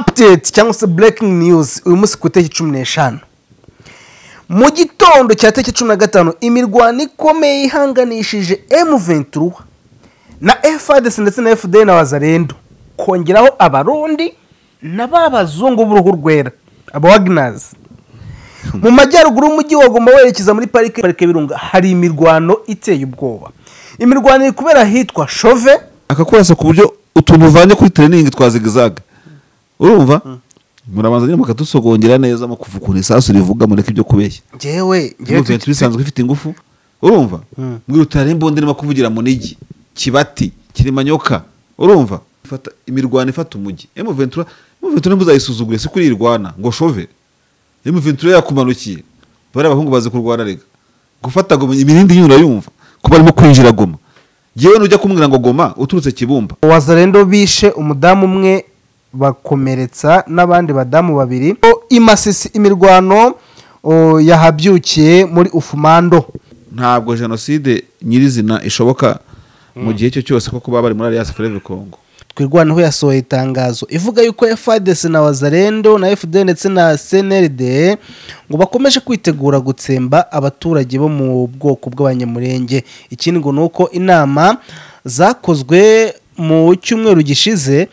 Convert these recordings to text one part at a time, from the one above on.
apudeti cyangwa se burekingi niyuzi uyu munsi ku itariki cumi n'eshanu mu gitondo cya tariki cumi na gatanu imirwano ikomeye ihanganishije emu venturuwa na efadesi ndetse na efudeyi na wazarendo kongeraho abarundi na ba bazungu b'uruhu rwera aba waginazi mu majyaruguru y'umujyi wagomba werekeza muri parike parike y'ibirunga hari imirwano iteye ubwoba imirwano iri kubera ahitwa shove akakurasa ku buryo utuntu uvanye kuri tereningi twazigizaga urumva murabanza nyine mukadusogongera neza mukuva ukuntu isasu rivuga mureke ibyo kubeshya ngewe ngewe Movement bisanzwe ifite ingufu urumva mbwira utarare imbunda irimo kuvugira munigi kibati kirimanyoka urumva ifata imirwano ifata umujyi emuventura emuventura ntibuzayisuzugure si kuri irwana ngo shove emuventura yakumanukiye bariya abahungu bazi kurwana rega gufata goma imirindi yura yumva kuba arimo kwinjira goma yewe nujya kumbwira ngo goma uturutse kibumba wazarendo bishe umudamu umwe bakomeretsa n'abandi badamu babiri O, i Masisi imirwano o, yahabyukiye muri ufumando ntabwo jenoside nyirizina ishoboka mu gihe cyo cyose ko kuba bari muri alliance forever congo twirwanaho yasohoye itangazo ivuga yuko fadesi na wazarendo na fd ndetse na cnld ngo bakomeje kwitegura gutsemba abaturage bo mu bwoko bw'abanyamurenge ikindi ngo ni uko inama zakozwe mu cyumweru gishize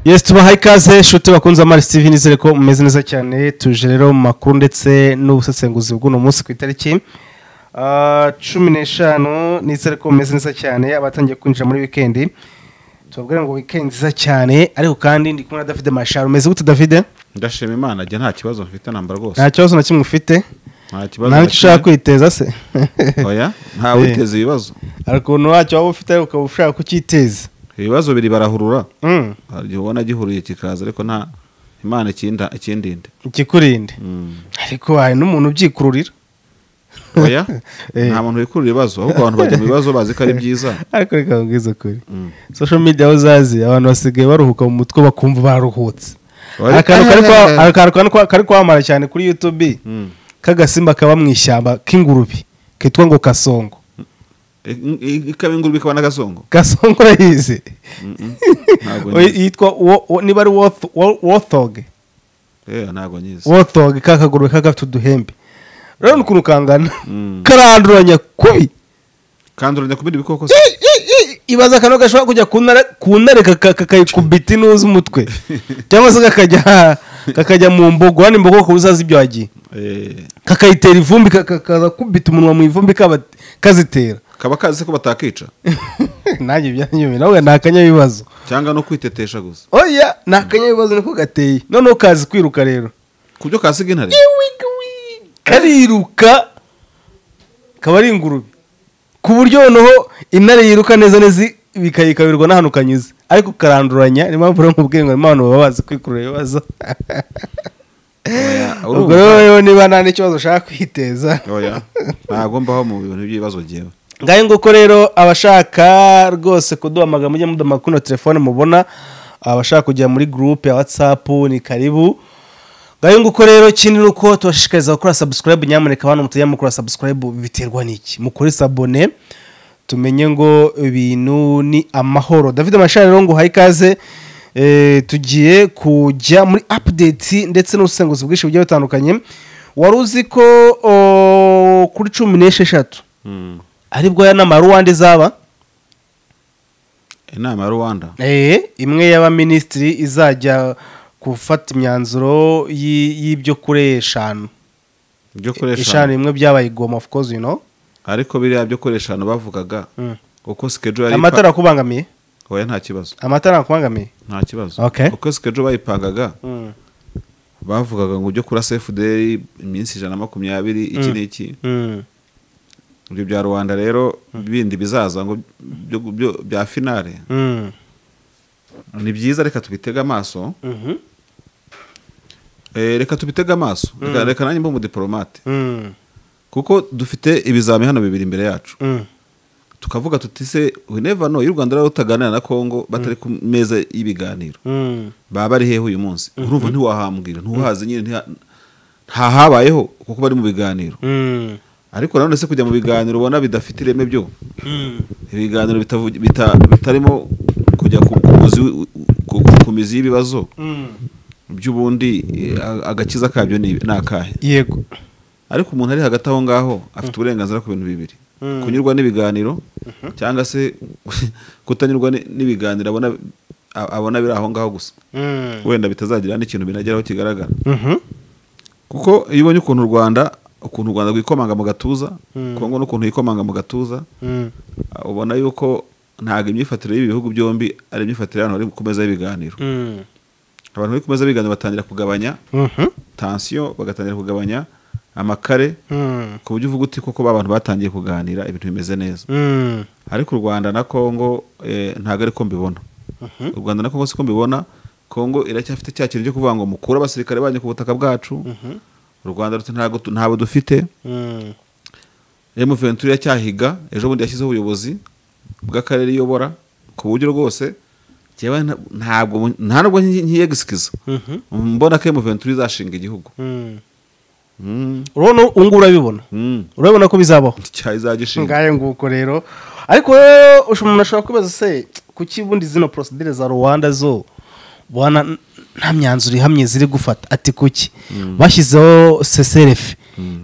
yes tubahaye ikaze nshuti bakunze amari steve nizere ko mumeze neza cyane tuje rero mu makuru ndetse n'ubusesenguzi bw'uno munsi ku itariki ah, cumi n'eshanu nizere ko mumeze neza cyane abatangiye kwinjira muri wikendi tubabwira ngo wikendi nziza cyane ariko kandi ndi kumwe na davide masharo umeze gute davide ndashima imana njya nta kibazo mfite nambara rwose nta kibazo na kimwe ufite nta kibazo nta na nicyo ushaka kimwe. kwiteza se oya ntawe uteza ibibazo hari ukuntu wacyo waba ufite ariko ukaba ushaka kukiteza ibibazo biri barahurura Mm, hari igihe ubona gihuriye kikaza ariko nta imana ikinda- ikindinde ikikurinde Mm. ariko hari n'umuntu ubyikururira oya Eh. nta muntu wikurura ibibazo ahubwo abantu bajya mu bibazo bazi ko ari byiza ariko reka nkubwize ukuri Mm. social media aho uzazi abantu basigaye baruhuka mu mutwe bakumva baruhutse Wari- akantu kari kwa- akantu kari kwa- kari kwamamara cyane kuri youtube Mm. k'agasimba kaba mu ishyamba k'ingurube kitwa ngo kasongo I- i- ikaba ingurube ikaba n'agasongo gasongo urayizi ntabwo Oyi- nyizi yitwa wo- wo- niba ari woth- wo- wothog Eh, ntabwo nyizi wothog ka kagurube kaba gafite uduhembe urabona ukuntu kangana Mm. karanduranya kubi kanduranya ku bindi bikoko se? I- i- i- ibaza akantu gashobora kujya ku ntare- ku ntare kaka- kakayikubita inuza umutwe cyangwa se kakajya kakajya mu mbogo hano imbogo ku uzazi ibyo wagiye Eh, kakayitera ivumbi ka- ka- kakakubita umunwa mu ivumbi kaba- kazitera kaba kazi se ko batakica nanjye byanyume nawe ni akanyabibazo cyangwa no kwitetesha gusa oya ni akanyabibazo niko gateye noneho kazi kwiruka rero ku byo kasiga intare Iwigwi. kariruka kaba ari ingurube ku buryo noneho intare yiruka neza neza bikayikabirwa n'ahantu kanyuze ariko karanduranya niyo mpamvu rero nkubwiye ngo harimo abantu baba bazi kwikurura ibibazo Oya, ubwo urumva. rero rero niba nta n'ikibazo ushaka kwiteza oya ntabwo mbaho mu bintu by'ibibazo byewe ngahe nguko rero abashaka rwose kuduhamagara mujye mudama kuno telefone mubona abashaka kujya muri gurupe ya watsapu ni karibu ngahe nguko rero ikindi ni uko tubashishikariza gukora sabusikarayibu nyamuneka hano mutajya mukora sabusikarayibu biterwa n'iki mukore sabone tumenye ngo ibintu ni amahoro david mashari rero ngo uhaye ikaze Eh, tugiye kujya muri apudeti ndetse n'ubusenguzi bwinshi bugiye butandukanye wari uzi ko o, kuri cumi n'esheshatu Mm. aribwo ya nama ruwanda izaba inama ya rwanda Eh, imwe y'abaminisitiri izajya gufata imyanzuro y'i- y'ibyo kuri eshanu byo eshanu koresha bimwe byabaye igoma of course you know ariko biriya byo koresha hano bavugaga Mm. uko sikejo yari amatara akubangamiye ipa- oya nta kibazo amatara akubangamiye nta kibazo Okay. uko sikejo bayipangaga bavugaga ngo ujye kuri sefuderi iminsi ijana na makumyabiri iki n'iki Mm. ibyo bya rwanda rero bindi bizaza ngo byo, byo, bya finale Mm. ni byiza reka tubitege amaso Mhm. eh, reka tubitege amaso reka, reka nanjye mba umudipolomate Mm. kuko dufite ibizami hano bibiri imbere yacu Mm. tukavuga tuti se we never know iyo u rwanda rero rutaganira na kongo batari ku meza y'ibiganiro Mm. baba bari hehe uyu munsi urumva ntiwahambwira ntiwahazi nyine ntiha- ntahabayeho kuko bari mu biganiro Mm. ariko nanone se kujya mu biganiro ubona bidafite ireme byo ibiganiro bitavugi- bita- bitarimo kujya ku ku muzi wi- ku- ku- ku mizi y'ibibazo by'ubundi eh, a- agakiza kabyo ni ni akahe yego ariko umuntu ari hagati aho ngaho afite uburenganzira ku bintu bibiri Mm. kunyurwa n'ibiganiro cyangwa se kutanyurwa ni- n'ibiganiro abona a- abona biri aho ngaho gusa Mhm. wenda bitazagira n'ikintu binageraho kigaragara Mhm. kuko iyo ubonye ukuntu u rwanda ukuntu u rwanda rwikomanga mu gatuza Mm. kongo n'ukuntu yikomanga mu gatuza Mhm. ah, ubona yuko ntabwo imyifatire y'ibi bihugu byombi ari imyifatire y'abantu bari gukomeza y'ibiganiro Mhm. abantu bari gukomeza ibiganiro batangira kugabanya Mhm. tansiyo bagatangira kugabanya amakare Mhm. ku buryo uvuga uti koko ba bantu batangiye kuganira ibintu bimeze neza Mhm. ariko u rwanda na kongo eh, ntabwo ariko mbibona u rwanda na kongo siko mbibona kongo iracyafite cya kintu cyo kuvuga ngo mukure abasirikare banyu ku butaka bwacu u rwanda ruti ntabwo tu- ntabo dufite Mhm. M23 iracyahiga ejo bundi yashyizeho ubuyobozi bw'akarere iyobora ku buryo rwose jyewe nta- ntabwo mu- nta nubwo nkiyegisikiza Mhm. mbona ko M23 izashinga igihugu Mhm. Mm, urabona ubu ngubu urabibona mm, urabibona ko bizabaho icyaha izagishinga ngayo nguko rero ariko rero usha- umuntu ashobora kwibaza se kuki ubundi zino porosidire za rwanda zo bwana nta myanzuro ihamye ziri gufata ati kuki bashyizeho seserefe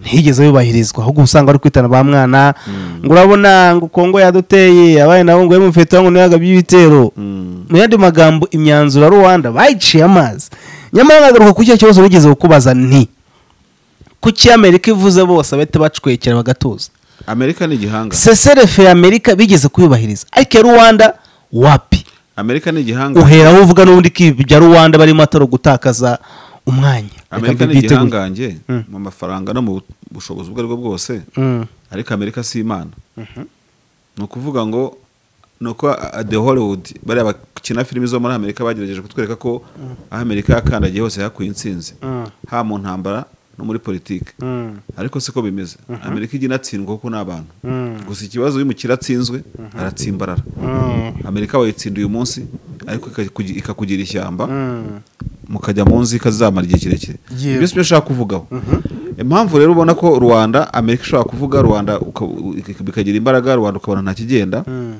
ntigeze yubahirizwa ahubwo usanga ari kwitana ba mwana ngo urabona ngo kongo yaduteye abaye nabo ngo emufeto ngo ntihagabye ibitero Mm. mu yandi magambo imyanzuro ya rwanda bayiciye amazi nyamara nagaruka kuri cya kibazo wigeze kukubaza nti kuki amerika ivuze bose bahita bacwekera bagatuza amerika ni igihanga seserefe ya amerika bigeze kuyubahiriza ariko iya rwanda wapi amerika ni igihanga uhera aho uvuga n'ubundi ko ibi bya rwanda barimo atari ugutakaza umwanya Reka amerika ni mbitegure. igihangange Mm. mu mafaranga no mu bu- bushobozi ubwo ari bwo bwose Mm. ariko amerika si imana ni ukuvuga ngo ni uko a- a- the hollywood bariya bakina filimi zo muri amerika bagerageje kutwereka ko aho amerika yakandagiye hose hakuye intsinzi Mm. haba mu ntambara no muri politiki Mm. ariko siko bimeze amerika ijya inatsindwa kuko ni abantu Mm. gusa ikibazo iyo umukire atsinzwe aratsimbarara Mm. amerika wayitsinda uyu munsi ariko ikakugi- ikakugira ishyamba Mm. mukajya mu nzika zizamara igihe kirekire Yego. ibyo si byo nshaka kuvugaho impamvu rero ubona ko rwanda amerika ishobora kuvuga rwanda uka- u- ik- bikagira imbaraga rwanda ukabona nta kigenda Mm.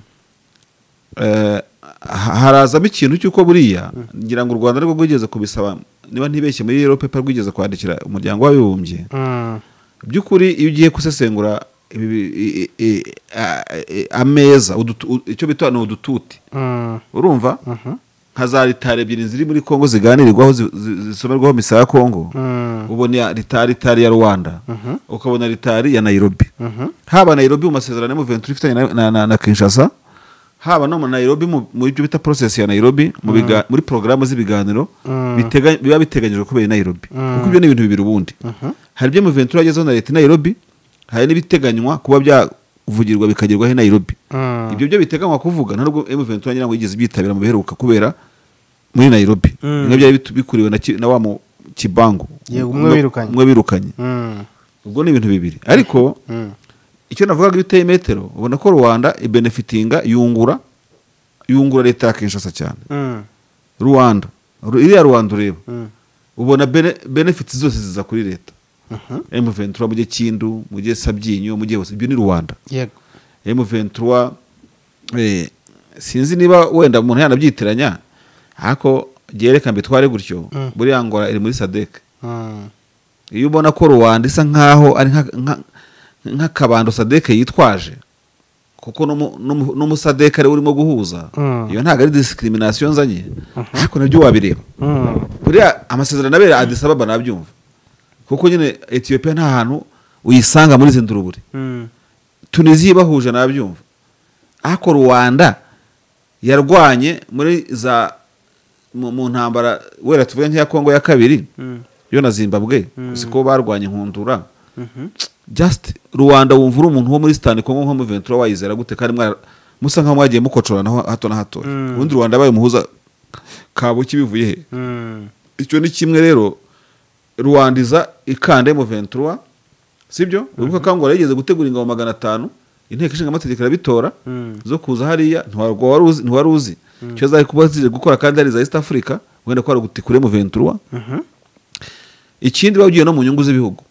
Eh, ha- harazamo ikintu cy'uko buriya ngira ngo u rwanda ariko rwigeze kubisaba niba ntibeshye muri rero pepa rwigeze kwandikira umuryango w'abibumbye Mm. by'ukuri iyo ugiye gusesengura ibi- bi- i- i- a- i- ameza udutu- u- icyo bita ni udututi Mm. urumva nka za litari ebyiri ziri muri kongo ziganirirwaho zi- zi- zisomerwaho misa ya kongo Mm. ubona iya litari itari ya rwanda ukabona litari ya nairobi haba nairobi mu masezerano mu ventura ifitanye na- na- na- na kinshasa haba no mu nairobi mu- mu byo bita process ya nairobi mu biga- muri porogaramu z'ibiganiro Mm. bitega- biba biteganyijwe kubera i nairobi kuko ibyo ni ibintu bibiri ubundi hari ibyo mu ventura yagezeho na leta i nairobi hari n'ibiteganywa kuba byavugirwa bikagerwaho i nairobi Mm. ibyo byo biteganywa kuvuga nta nubwo M23 nyirango yigeze byitabira mu biheruka kubera muri Nairobi Mm. bimwe byari bitu- bikuriwe na, ki- na wa mu Kibangu Yego, umwe wirukanye. umwe wirukanye Mm. ubwo ni ibintu bibiri ariko Mm. icyo navugaga iyo uteye metero ubona ko Rwanda ibenefitinga yungura yungura leta ya Kinshasa cyane Mm. Rwanda Ru- iriya Rwanda ureba Mm. ubona bene, benefits zose ziza kuri leta M23 mu gihe Kindu mu gihe Sabyinyo mu gihe hose ibyo ni Rwanda yego M23 eh, sinzi niba wenda umuntu yanabyitiranya ariko reka mbitware gutyo Mm. buriya ngora iri muri sadek Mm. iyo ubona ko rubanda isa nkaho ari nka- nka- nk'akabando sadek yitwaje kuko n'umu- n'umu- n'umusadek ari we urimo guhuza Mm. iyo ntabwo ari discrimination nzanye ariko nabyo wabireba Mm. buriya amasezerano abera Addis Ababa nabyumva kuko nyine Ethiopia nta hantu uyisanga muri zindurubure Mm. tunisiya ibahuje nabyumva ariko rwanda yarwanye muri za mu, mu ntambara wera tuvuge nk'iya kongo ya kabiri Mm. yo na zimbabwe si ko barwanye inkundura Mhm. just rwanda wumva uri umuntu wo muri sitani kongo nko mu ventura wayizera gute kandi mwara- musa nkaho mwagiye mukocoranaho hato na hato Mm. ubundi rwanda yabaye umuhuza kabuki bivuye he Mm. icyo ni kimwe rero rwandiza ikanda mu ventura sibyo wibuka kangura yigeze gutegura ingabo magana atanu inteko ishinga amategeko irabitora Mm. zo kuza hariya ntiwarwo wari uzi- ntiwari uzi icyo zari kuba ziri gukora kandi ari iza east africa wenda ko ari ugutikure mu ventura Mhm. ikindi baba ugiye no mu nyungu z'ibihugu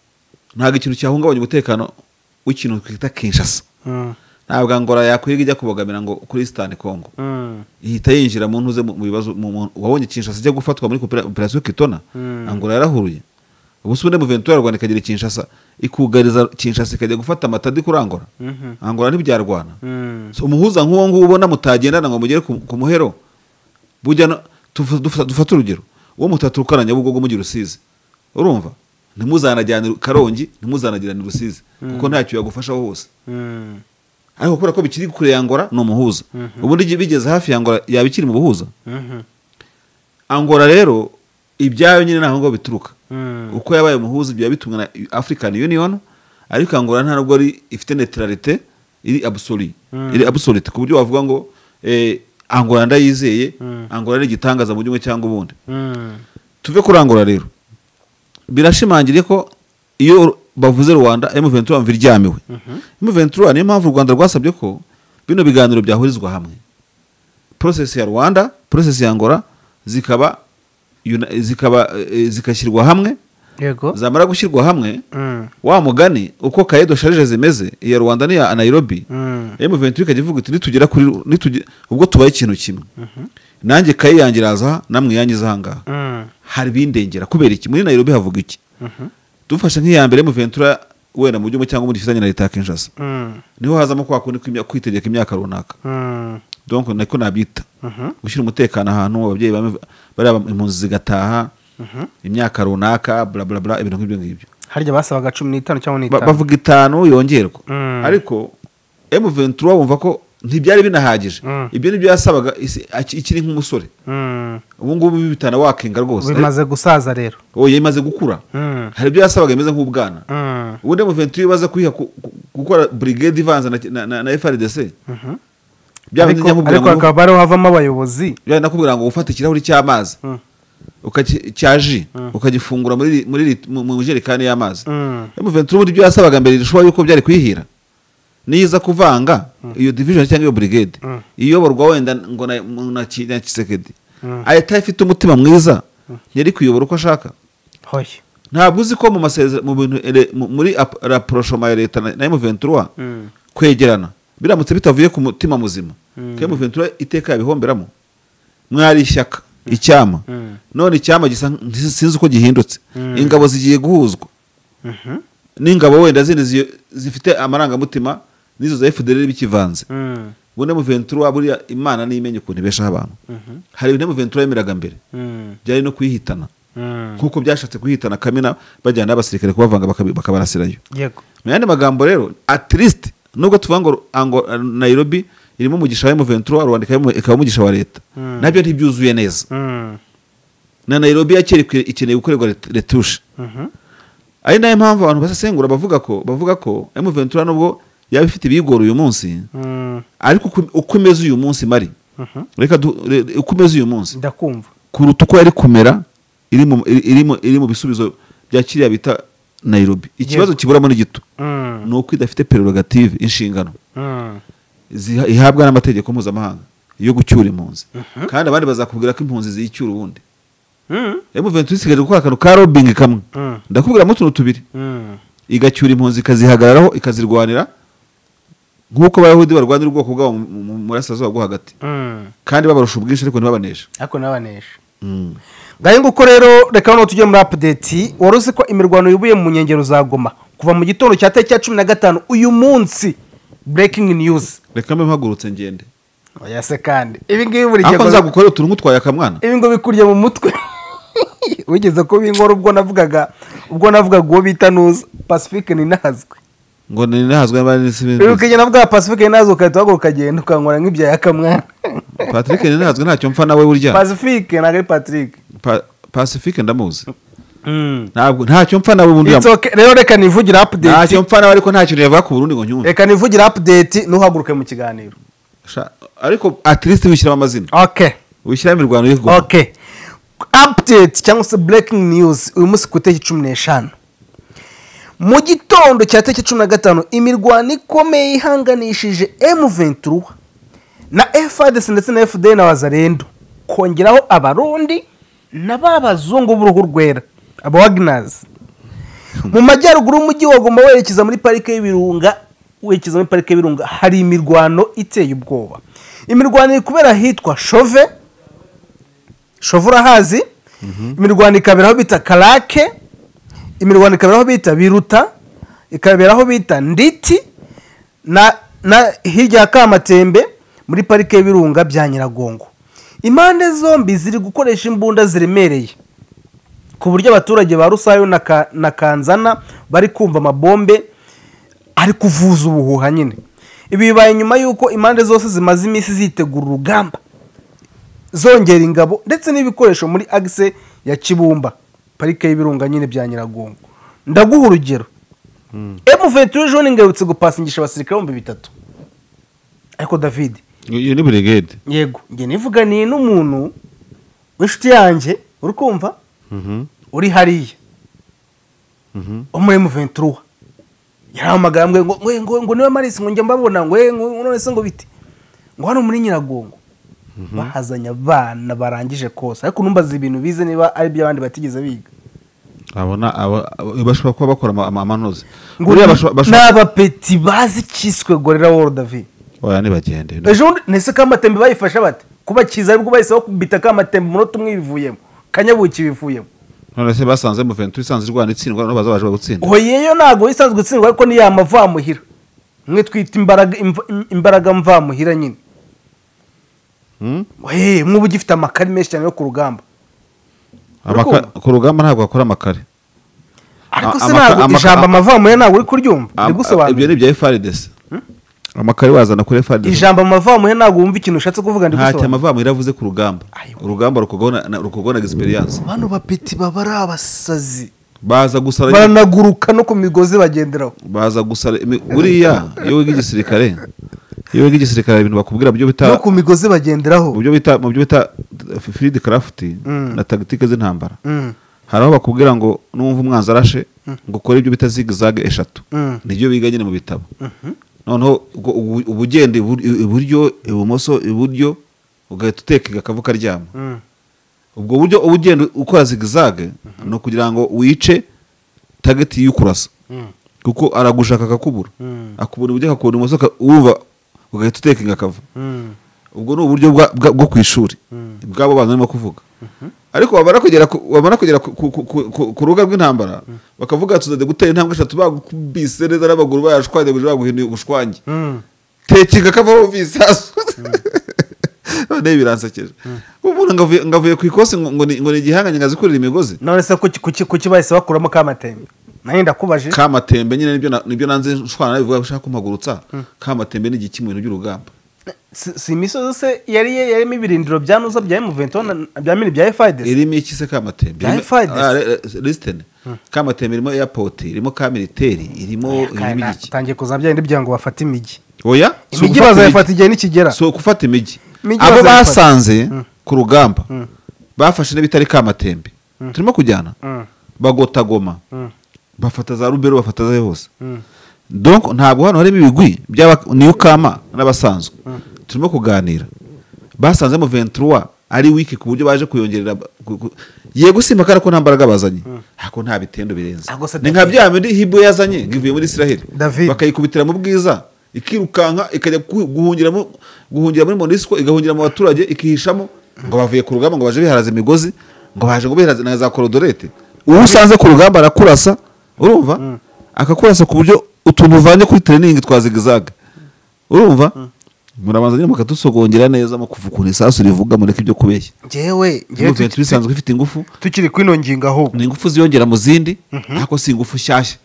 ntabwo ikintu cyahungabanya umutekano w'ikintu twita kinshasa Mm. ntabwo ngora yakwiga ijya kubogamira ngo kuri isitani kongo Mm. ihita yinjira mu ntuze mu mu bibazo mu- mu- wabonye kinshasa ijya gufatwa muri kopera- operasiyo kitona Mm. angola yarahuruye ubu se ubundi muventura rwanda ikagira kinshasa ikugariza kinshasa ikajya gufata amatadi kuri angola Mhm. angola ntibyarwana Mm. So, umuhuza nk'uwo nguwo ubona mutagendana ngo mugere ku ku muhero bujya no- tufa- dufa- dufate urugero uwo mutaturuka nyabugogo mujya i rusizi urumva ntimuzanajyane karongi ntimuzanagirane i rusizi kuko ntacyo yagufashaho hose Mm. ariko kubera ko bikiri kure ya ngora ni umuhuza ubundi bigeze hafi ya ngora yaba ikiri mu buhuza Mhm. angora rero ibyayo nyine ntaho ngo bituruka Mm. uko yabaye umuhuza byaba bitumwe na african union ariko angola nta nubwo ari ifite neutralité iri absolue Mm. iri absolute ku buryo wavuga ngo eh, angola ndayizeye Mm. angola ari igitangaza mu gihugu cyangwa ubundi Mm. tuve kuri angola rero birashimangire ko iyo bavuze rwanda m23 bumva iryamiwe m23 niyo mpamvu u rwanda rwasabye ko bino biganiro byahurizwa hamwe process ya rwanda process ya angola zikaba yuna- zikaba eh, zigashyirwa hamwe yego zamara gushyirwa hamwe Mm. wa mugani uko kayedo sharije zimeze iya rwanda n'iya nairobi Mm. m23 ikajya ivuga iti nitugera kuri nituge- ubwo tubaye ikintu kimwe nanjye kaye yanjye iraza aha, namwe yanjye iza aha ngaha Mm. hari ibindengera kubera iki muri nairobi havuga iki dufashe nk'iya mbere muventura wenda mu byuma cyangwa mu gifitanye na leta ya kinshasa Mm. niho hazamo kwa kundi kw'imya- kwitegeka imyaka runaka Mm. donc niko nabyita Mhm. gushyira umutekano ahantu ababyeyi bamwe bariya bam- impunzi zigataha imyaka runaka blablabla ibintu nk'ibyo ngibyo harya basabaga cumi n'itanu cyangwa Ba- n'itanu bavuga itanu yongerwa Mm. ariko m23 bumva ko ntibyari binahagije Mm. ibyo nibyo yasabaga isi- aki- ikiri nk'umusore Mm. ubu ngubu bitana wakenga rwose bimaze gusaza rero Ariko- oya imaze gukura Mm. hari ibyo yasabaga bimeze nk'ubwana Mm. ubundi muventuri baza kwiha ku- ku- gukora brigade ivanze na, na, na, na frdc Mhm. byaba Ariko- bijya nkubwira ariko ngo hakaba ariho havamo abayobozi byaba nakubwira ngo ufate ikirahuri cy'amazi Mm. ukaci- cya ji ukagifungura muri ri- muri ri- mu- mu jerekani y'amazi Mm. muventuri ubundi ibyo yasabaga mbere rishoboye yuko byari kwihira niyo iza kuvanga iyo division cyangwa iyo brigade Mm. iyoborwa wenda ngo na, mu- na, Ki- na kisekedi Mm. ahita ifite umutima mwiza yari kuyobora uko ashaka hoya ntabwo uzi ko mu masezerano mu bintu ele- mu- muri ap- rapprochement ya leta na M23 Mm. kwegerana biramutse bitavuye ku mutima muzima ko M23 iteka yabihomberamo mwari ishyaka icyama Mm. none icyama gisa nk- nti- sinzi uko gihindutse ingabo zigiye guhuzwa Mhm. n'ingabo wenda zindi zi- zifite amarangamutima n'izo za FDLR bikivanze Mm. ubundi M23 buriya imana n'imenye ukuntu ibeshaho abantu hari ibintu M23 yemeraga mbere Mm. byari no kwihitana Mm. nk'uko byashatse kwihitana kamena bajyana n'abasirikare kubavanga bakabi- bakabarasirayo yego mu yandi magambo rero at least nubwo tuvuga ngo ango nairobi irimo umugisha wa M23 rwanda ikaba imu- ikaba umugisha wa leta Mm. nabyo ntibyuzuye neza Mm. na nairobi yakera ikwiye- ikeneye gukorerwa ret- retushe Mhm. ari nayo mpamvu abantu basesengura bavuga ko bavuga ko M23 nubwo yaba ifite ibigoro uyu munsi Mm. ariko uko- uko imeze uyu munsi mari Mhm. reka du- re- uko imeze uyu munsi ndakumva kuruta uko yari kumera iri mu, iri- iri mu, iri mu bisubizo bya kiriya bita nairobi ikibazo kiburamo ni gito Mm. ni uko idafite prerogative inshingano Mm. ziha- ihabwa n'amategeko mpuzamahanga yo gucyura impunzi kandi abandi bazakubwira ko impunzi ziyicyura ubundi Mm. M23 isigaje gukora akantu ka robbing kamwe Mm. ndakubwiramo utuntu tubiri Mm. igacyura impunzi ikazihagararaho ikazirwanira nk'uko abayahudi barwanira ubwoko bwabo mu- mu- mu murasirazuba bwo hagati Mm. kandi babarusha ubwinshi ariko ntibabanesha ariko n'abanesha Mm. ngayo nguko rero reka noneho tujye muri apudeti wari uzi ko imirwano yubuye mu nkengero za goma kuva mu gitondo cya tariki ya cumi na gatanu uyu munsi breaking news reka mbe mpagurutse ngende oya se kandi ibi ngibi buri gihe ariko nzagukorera utuntu nk'utwaye akamwana ibi ngo bikurya mu mutwe wigeze kubinkora ubwo navugaga ubwo navugaga uwo bita nuza pacifique ni nazwe ngo ntihazwe n'abandi n'isi ibi bindi ukagenda bwa pacifique ni nazwe ugahita uhaguruka ukagenda ukankora nk'ibyaya kamwana patrick ntihazwe ntacyo mpfa nawe burya pacifique ntabwo ari patrick Pa- pacifique ndamuzi ntabwo ntacyo mpfa nawe ubundi It's okay. rero reka nivugira ntacyo apudeti mpfa nawe ariko nta kintu yavuga ku burundi ngo nyumve reka nivugira apudeti ntuhaguruke mu kiganiro Sha- ariko at least wishyiramo amazina okay wishyiramo imirwano y'ikigoma okay update cyangwa se breaking news uyu munsi ku itariki cumi n'eshanu mu gitondo cya tariki cumi na gatanu imirwano ikomeye ihanganishije M23 na FARDC ndetse na FDN na Wazarendo kongeraho abarundi na ba bazungu b'uruhu rwera aba Wagners mu majyaruguru y'umujyi wagomba werekeza muri parike y'ibirunga werekeza muri parike y'ibirunga hari imirwano iteye ubwoba imirwano iri kubera ahitwa shove shove urahazi imirwano ikabera aho bita karake imirwano ikabera aho bita biruta ikabera aho bita nditi na na hirya ya kamatembe muri parike y'ibirunga bya nyiragongo impande zombi ziri gukoresha imbunda ziremereye ku buryo abaturage ba rusayo na Ka- na kanzana bari kumva amabombe ari kuvuza ubuhuha nyine ibi bibaye nyuma y'uko impande zose zimaze iminsi zitegura urugamba zongera ingabo ndetse n'ibikoresho muri agise ya kibumba parike y'ibirunga nyine bya nyiragongo ndaguha urugero emu venture jone ngarutse gupasingisha abasirikare ibihumbi bitatu ariko david iyo ni burigade yego njye nivuganiye n'umuntu w'inshuti yanjye uri kumva uri hariya umuremu ventura yarahamagara ngo ngo ngo ngo niwe marisi ngo njya mbabona ngo eh, ngo ngo none se ngo bite ngo hano muri nyiragongo bahazanye abana barangije kose ariko numbaza ibintu bize niba ari iby'abandi batigeze biga abona aba- aba- bashobora kuba bakora ama- ama- amanoza ngo Buriya bashobora- ni bashobora- abapeti bazi kiswe gorera world david oya ntibagende ejo bundi nese kamatembe bayifashe bate kubakiza aribwo bahise bakubita kamatembe umunota umwe bivuyemo kanyabuki bivuyemo none se basanze mu venture isanze irwana itsindwa none baza baje bagutsinda hoyeyo ntabwo isanzwe itsindwa ariko ni ya mavamuhira mwe twita imbaraga imva- imbaraga mvamuhira nyine Hmm? Hey, mwuba ugifite amakari menshi cyane yo ku rugamba Amaka- ku rugamba ntabwo bakora amakare ariko A- se amaka- ntabwo amaka- ijambo amavamuhira ntabwo uri kuryumva Am- ndi ibyo gusobanura ni ibya frdc amakare wazana kuri frdc ijambo amavamuhira ntabwo wumva ikintu ushatse kuvuga ndi ntacyo gusobanura amavamu iravuze ku rugamba Ayo. urugamba rukorwaho na- na- rukorwaho na experience bano bapeti baba ari abasazi baza gusara baranaguruka no ku migozi bagenderaho baza gusara imi- buriya iyo wiga igisirikare iyo wiga igisirikare hari ibintu bakubwira byo no bita ku migozi bagenderaho mu byo bita mu byo bita field craft na tactique z'intambara Mm, hari aho bakubwira ngo numva umwanzi arashe ngo ukore ibyo bita zigzag eshatu Mm. nibyo biga nyine mu bitabo noneho ubwo- ubu- uba ugenda ibur- iburyo ibumoso iburyo ugahita utekega akavu karyama mm. ubwo buryo uba ugenda ukora zigzag ni ukugira ngo wice target y'ukurasa kuko aragushaka akakubura Mm. akubura iburyo akakubura ibumoso aka- wumva ugahita utekinga akavu Mm, ubwo ni uburyo bwa- bwa- bwo ku ishuri bwabo bantu barimo kuvuga ariko bamara kugera ku- bamara kugera ku- ku- ku- ku- ku- ku rubuga rw'intambara bakavuga tuzaze gutera intambwe eshatu bagukubise neza n'amaguru bayashwanyaguje baguhinduye ubushwanyi mm. tekega kavaho visasu noneho biransekeje umuntu ngo avuye- ngo avuye ku ikosi ngo ngo ni ngo ni igihanganye ngo azikurira imigozi none se kuki- kuki kuki bahise bakuramo kamatembe nanjye ndakubajije kamatembe nyine nibyo na- nibyo nanze nshwana bivuga ushaka kumpagurutsa kamatembe ni igiki mu bintu by'urugamba si si imisozi se yari yarimo ibirindiro bya nuza bya emuvento bya mini bya efayidesi irimo iki se kamatembe Ya Irimo- FIDC. Ah, re- re- listen kamatembe irimo airport irimo ka militeri irimo irimo iki tangiye kuzana bya bindi byango bafata imijyi oya si imijyi ugufata bazayifata igihe nikigera si ugufata imijyi Imijyi abo bazayifata. basanze ku rugamba bafashe n'ibitari kamatembe turimo kujyana Mm. bagota goma Mm. bafata za rubero bafata za hose Mm. donc ntabwo hano harimo ibigwi by'aba- niyo kama n'abasanzwe turimo kuganira basanzemo 23 ari wiki ku buryo baje kuyongerera ba- ku- ku- yego simba ko nta mbaraga bazanye ariko nta bitendo birenze Ah, gusa ni nka David. bya bindi hibwe yazanye ngo ivuye muri israheli David. bakayikubitira mu bwiza ikirukanka ikajya ku- guhungira mu- guhungira muri monisco igahungira mu baturage ikihishamo ngo bavuye ku rugamba ngo baje biharaza imigozi ngo baje ngo biharaze na za korodorete uwo usanze ku rugamba arakurasa urumva akakurasa ku buryo utuntu uvanye kuri tereningi twa zigizaga urumva murabanza nyine mukadusogongera neza mu kuva ukuntu isasu rivuga mureke ibyo kubeshya ngewe ngewe Movement tuki- bisanzwe ifite ingufu tukiri kuri ino ngingo ahubwo ni ingufu ziyongera mu zindi ariko si ingufu nshyashya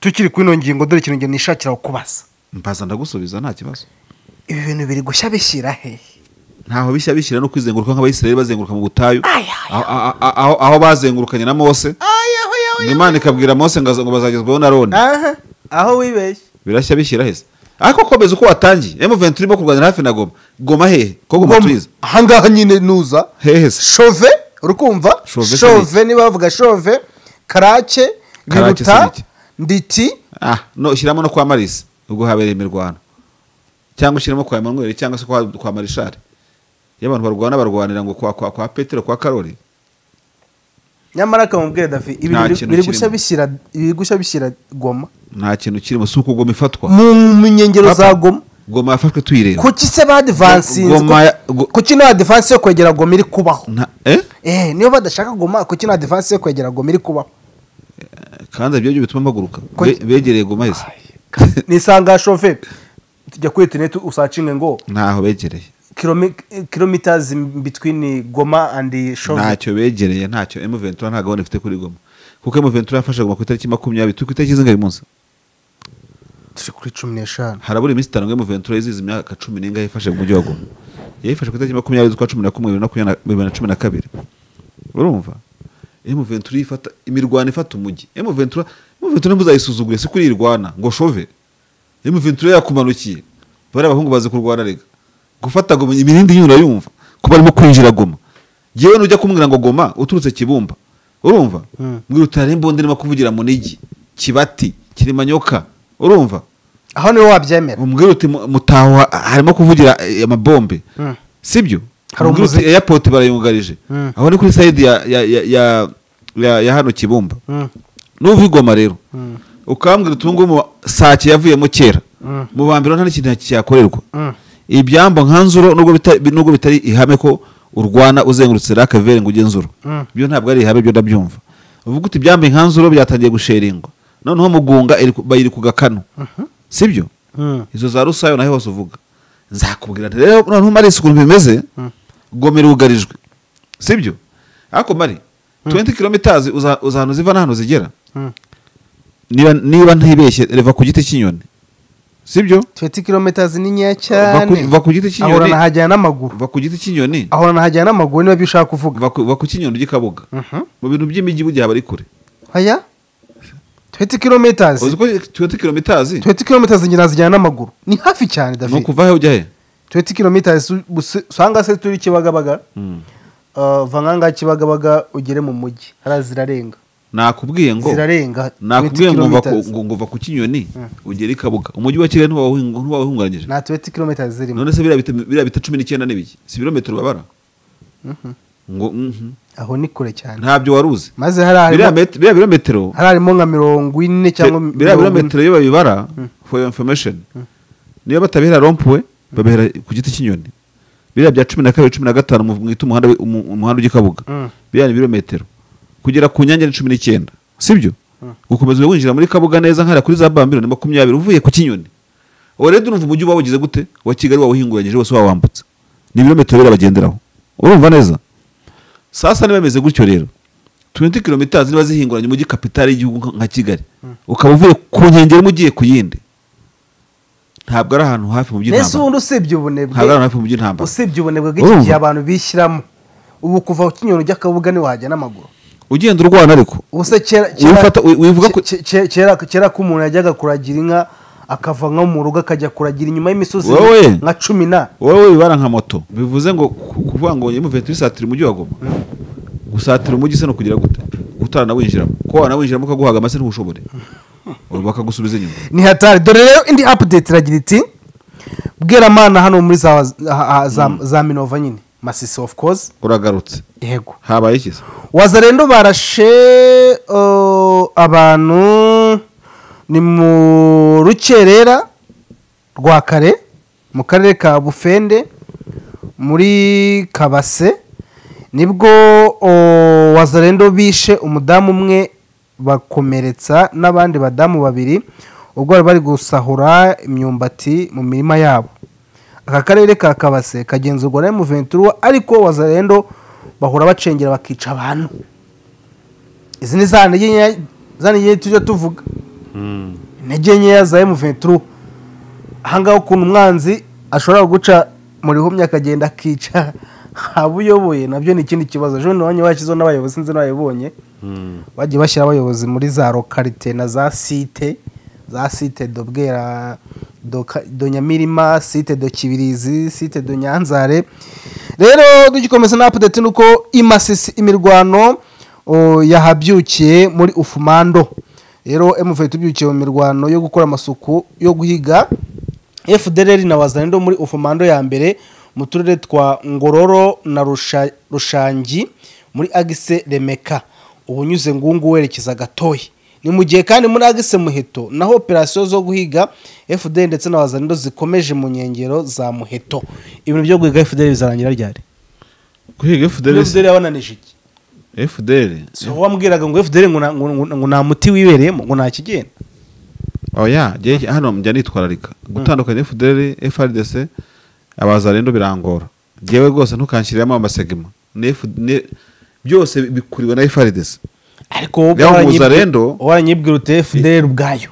tukiri kuri ino ngingo dore ikintu nge nishakira kubaza mbaza ndagusubiza nta kibazo ibi bintu biri gushya bishyira hehe ntaho bishya bishyira no kwizenguruka nk'abayisiraheli bazenguruka mu butayu Aya, aho- aho- aho aho bazengurukanye na mose ngo imana ikabwira mose ngo ngo bazagezwaho na roni aha aho wibeshye birashya bishyira heza ariko komeza uko watangiye m20 irimo kurwanira hafi na goma goma hehe ko goma tuyizi ahangaha nyine nuza hehe se shove urukumva Shove se shove niba bavuga shove karake Karake se biruta niki? nditi ah no shyiramo no kwa marisi ubwo habereye imirwano cyangwa ushyiramo kwa emanuweli cyangwa se kwa, kwa marishari iyo abantu barwana barwanira ngo kwa, kwa, kwa petero kwa karori nyamara akamubwira dafi ibi Nta biri- kintu biri kirimo. gushya bishyira biri gushya bishyira goma nta kintu kirimo si uko goma ifatwa mu mu nkengero Papa, za goma goma yafashwe tuyireba kuki se badivansinze Goma ya- go- kuki nta divansi yo kwegera goma iri kubaho Nta- eh? eh niyo badashaka goma kuki nta divansi yo kwegera goma iri kubaho kandi ibyo byo bituma mpaguruka Ko- Be- begereye goma yose nisanga shoferi tujya kuri interineti usacinge ngo ntaho begereye kilometers in between goma and shove ntacyo begereye ntacyo emu ventura nta gahunda ifite kuri goma kuko emu ventura yafashe goma ku itariki makumyabiri turi ku itariki zingahe uyu munsi turi kuri cumi n'eshanu harabura iminsi itanu ngo emu ventura yizihize imyaka cumi n'ingahe yifashe mu mujyi wa goma yayifashe ku itariki makumyabiri z'ukwa cumi na kumwe bibiri na makumyabiri na- bibiri na cumi na kabiri urumva emu ventura ifata imirwano ifata umujyi emu ventura emu ventura ntibuzayisuzugure si kuri irwana ngo shove emu ventura yakumanukiye bariya abahungu bazi kurwana rega gufata goma imirindi nyine urayumva kuba arimo kwinjira goma yewe nujya kumubwira ngo goma uturutse kibumba urumva Mm. mbwira utari imbunda irimo kuvugira mu nigi kibati kirimanyoka urumva aho niwe wabyemera umbwira uti mu- mutaho ha- harimo kuvugira eh, amabombe Mm. sibyo Hari umbwira uti umuziki. airport barayungarije Mm. aho ni kuri side ya ya ya ya, ya, ya hano kibumba Mm, nuva igoma rero Mm. ukambwira uti ubungubu sake yavuyemo kera Mm. mu bambiro nta n'ikintu cyakorerwa Mm. ibyambo nkanzuro nubwo bitari nubwo bitari ihame ko urwana uzengurutse rakavere ngo ugenzura Mm. byo ntabwo ari ihame byo ndabyumva uvuga uti ibyambo nkanzuro byatangiye gusheringwa noneho mugunga iri ku- bayiri ku gakanu sibyo mm, izo za rusayo naho hose uvuga nzakubwira nti rero noneho mari ukuntu bimeze gomera ugarijwe sibyo ariko mari 20 kilometers uza uza ahantu ziva n'ahantu zigera mm. niba niba ntibeshye reva ku giti cy'inyoni sibyo 20 kilometers ni nkeya Va ku- cyane va ku giti cy'inyoni. ahorana hajyana n'amaguru va ku giti cy'inyoni ahorana hajyana n'amaguru niba ibyo ushaka kuvuga va ku- va ku cy'inyoni ry'ikabuga Mhm. mu bintu by'imijyi bugiye bari kure aya 20 kilometers uzi ko 20 kilometers 20 kilometers ngenda zijyana n'amaguru ni hafi cyane ni david ukuva he ujya he 20 kilometers usi- usanga se turi kibagabaga Uh, va nk'aha ngaha kibagabaga ugere mu mujyi hariya zirarenga nakubwiye ngo zirarenga 20 nakubwiye ngo va ku- kilometers. ngo- ngo va ku cy'inyoni ugere ikabuga umujyi wa kigali ntiwawuhing- ntiwawuhungabanyije nta 20 kilometers zirimo none se biriya bita- biriya bita cumi n'icyenda n'ibiki si ibirometero babara ngo mhm. aho ni kure cyane ntabyo wari uzi maze hariya biriya harimo- met- biriya birometero hariya harimo nka mirongo ine cyangwa Te- biriya mirongo ine. birometero iyo babibara for your information niyo batabihera rompuwe babihera ku giti cy'inyoni biriya bya cumi na kabiri cumi na gatanu mu- mwita umuhanda wi- umu- umuhanda ujya ikabuga Mm. biriya ni ibirometero kugera ku nyange ni cumi n'icyenda sibyo gukomeza winjira muri kabuga neza nkariya kuri za bambiro ni makumyabiri uvuye ku kinyoni uwo rero urumva umujyi uba wawugize gute wa kigali wawuhinguranyije wose wawambutse ni ibirometero birabagenderaho urumva neza sasa niba bimeze gutyo rero 20 kilometers niba zihinguranye umujyi kapitali y'igihugu nka- nka kigali ukaba uvuye ku nkengero imwe ugiye ku yindi ntabwo ari ahantu hafi mu mbese by'intambara ubundi usibye ubunebwe ntabwo ari ahantu hafi mu by'intambara usibye ubunebwe bw'iki Urumva? gihe abantu bishyiramo ubu kuva ku kinyoni ujya kabuga niwe wahajya n'amaguru ugenda urwana ariko ubu se kera Wifata- wi- wivuga ko- ke- ke- kera kera ko umuntu yajyaga kuragira inka akava nko mu rugo akajya kuragira inyuma y'imisozi Wowe! nka cumi na wowe wibara nka moto bivuze ngo ku- kuvuga ngo nyuma uvete wisatira umujyi wa goma gusatira umujyi se no kugira gute utaranawinjiramo ko wanawinjiramo ukaguhaga amase ntushobore bakagusubiza inyuma ni hatari dore rero indi apudeti iragira iti bweramana hano muri za ha- ha- za- za minova nyine masisi ofu kozi uragarutse yego habaye ikiza wazarendo barashe uh, abantu ni mu rukerera rwa kare mu karere ka bufende muri kabase nibwo uh, wazarendo bishe umudamu umwe bakomeretsa n'abandi badamu babiri ubwo bari bari gusahura imyumbati mu mirima yabo aka karere ka kabase kagenzurwa na emuventura ariko wazarendo bahora bacengera bakica abantu izi ni za ntege nkeya za ntege nkeya tujya tuvuga intege nkeya za emuventura ahangaha ukuntu umwanzi ashobora guca mu rihumye akagenda akica abo uyoboye nabyo ni ikindi kibazo ejo bundi wanyu washyizeho n'abayobozi sinzi n'ababibonye bagiye bashyira abayobozi muri za lokarite na za site za site do bwera do Ka- do nyamirima site do kibirizi site do nyanzare rero dugikomeza na apudeti ni uko imasisi imirwano o, yahabyukiye muri ufumando rero emuvuye tubyukiye mu mirwano yo gukora amasuku yo guhiga fdr na wazarendo muri ufumando ya mbere mu turere twa ngororo na Rusha- rushangi muri agise remeka uba unyuze ngungu werekeza gatoya ni mu gihe kandi muri agise muheto naho operasiyo zo guhiga fda ndetse na wazanido zikomeje mu nkengero za muheto ibintu byo guhiga fda bizarangira ryari guhiga fda fdr yabananije iki fdr si wowe wambwiraga ngo fda ngo nta- ngo- ngo- ngo nta muti wibereyemo ngo nta kigenda oya jye hano njya nitwararika gutandukanya fdr frdc abazarendo birangora njyewe rwose ntukanshyiriramo amasegima ni FD ni- byose bikuriwe na frdc ariko wowe Reba waranyibwi- Muzarendo. waranyibwira uti fda ubwayo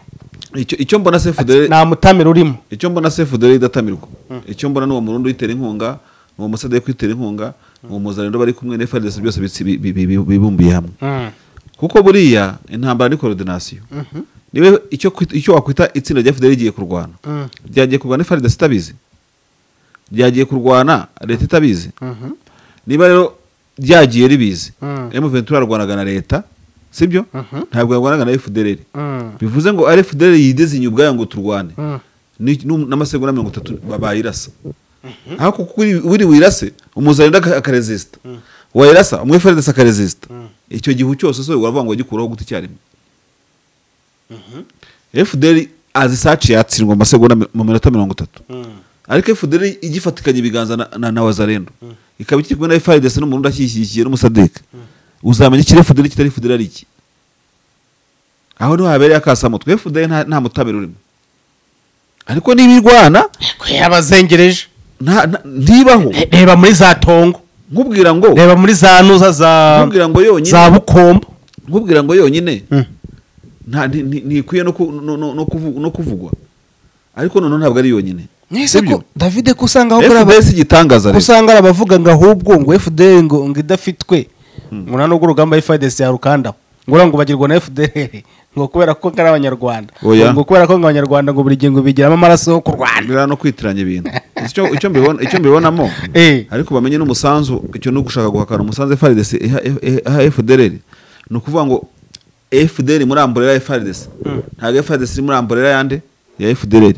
icyo icyo mbona se Ati, fdr nta mutamira urimo icyo mbona sefu dore idatamirwa icyo mbona ni uwo murundi uyitera inkunga ni uwo musadari kwitera inkunga ni uwo muzarendo bari kumwe na frdc byose bitsi- bi- bi- bi- bibumbiye hamwe kuko buriya intambara ni korodinasiyo niwe icyo kwita- icyo wakwita itsinda rya fdr rigiye kurwana Mhm. ryagiye kurwana frdc itabizi ryagiye kurwana leta itabizi niba rero ryagiye ribizi Mhm. m23 arwanaga na leta sibyo ntabwo yarwanaga na fdr Mhm. bivuze ngo ari fdr yidezinye ubwayo ngo turwane Mhm. ni- nu- n'amasegonda mirongo itatu bayirasa ariko kuko uri- uri wirase umuzarinda akaresisita wayirasa umwe fdc akaresisita icyo gihu cyose so uravuga ngo wagikuraho guti icyarimwe fdr azisaci yatsindwa mu masegonda mi- mu minota mirongo itatu ariko fdr igifatikanya ibiganza na, na, na wazarendo ikaba ikiri kumwe na frdc n'umurundi akishyigikiye n'umusadeka uzamenya ikiri fdr kitari fdr ari iki aho niho habereye akasamutwe fdr nta, nta mutabera urimo ariko niba irwana ariko yabazengereje nta- nta- ntibaho Re- reba muri za tongo nkubwira ngo reba muri za nuza za nkubwira ngo za yonyine bukombo nkubwira ngo yonyine nta- nti- nti- ntikwiye no ku- no- no- no kuvu- no kuvugwa ariko noneho ntabwo ari yonyine mwese ko Sibyo? davide ko usanga aho kuri fdr si igitangaza aba- ko rero usanga ari abavuga ngo ahubwo ngo fdr ngo ngo idafitwe ngo nta n'ubwo urugamba fidesi yarukandaho ngo uriya ngo bagirwa na fdr ngo kubera ko ari abanyarwanda Oya. ngo kubera ko ngo abanyarwanda ngo buri gihe ngo bigiramo amaraso yo kurwana biriya no kwitiranya ibintu icyo icyo mbibona icyo mbibonamo Eh. ariko bamenye n'umusanzu icyo no gushaka guhakana umusanzu FRDC iha iha FDR ni ukuvuga ngo FDR muri amburera ya FRDC ntabwo FRDC iri muri amburera yande ya FDR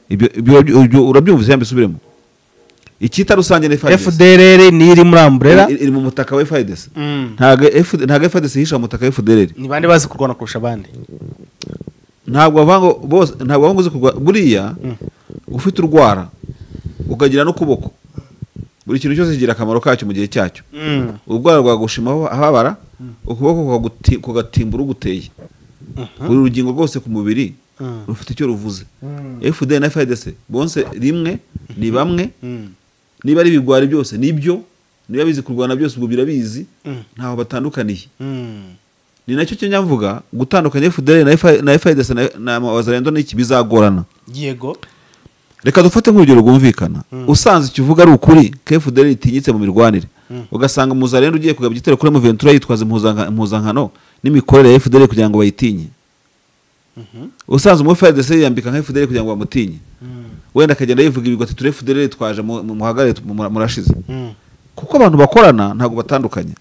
ibyo ibyo- ibyo urabyumvise yambi subiremo icyita rusange ni FRDC fdr niyo iri muri amburera iri iri mu mutaka wa FRDC Mm. ntabwo F- ntabwo FRDC yihisha mu mutaka wa FDR ni bande bazi kurwana kurusha abandi ntabwo bavuga ngo bose ntabwo bavuga ngo uzi kurwa buriya ufite urwara ukagira n'ukuboko buri kintu cyose kigira akamaro kacyo mu gihe cyacyo urwara rwagushimaho ahabara ukuboko kukaguti- kugatimbura uguteye buri rugingo rwose ku mubiri Mhm. rufite icyo ruvuze Mhm. fda na fdc bonse rimwe ni bamwe Mhm. niba ari ibigwari byose nibyo niba bizi kurwana byose ubwo birabizi Mhm. ntaho batandukaniye ni nacyo kinyamvuga gutandukanya fda na F- na fdc na- na wazarendo n'iki bizagorana yego reka dufate nk'urugero rwumvikana usanze icyo uvuga ari ukuri ko fdr itinyitse mu mirwanire ugasanga muzarendo ugiye kugaba igitero kuri muventura yitwaza impuzanka- impuzankano n'imikorere ya fdr kugira ngo bayitinye usanze umu fdc yiyambika nka fdr kugira ngo bamutinye wenda akagenda yivuga ibigwi ati ture fdr twaje mu- mu- muhagarare tu- mu- murashize kuko abantu bakorana ntabwo batandukanye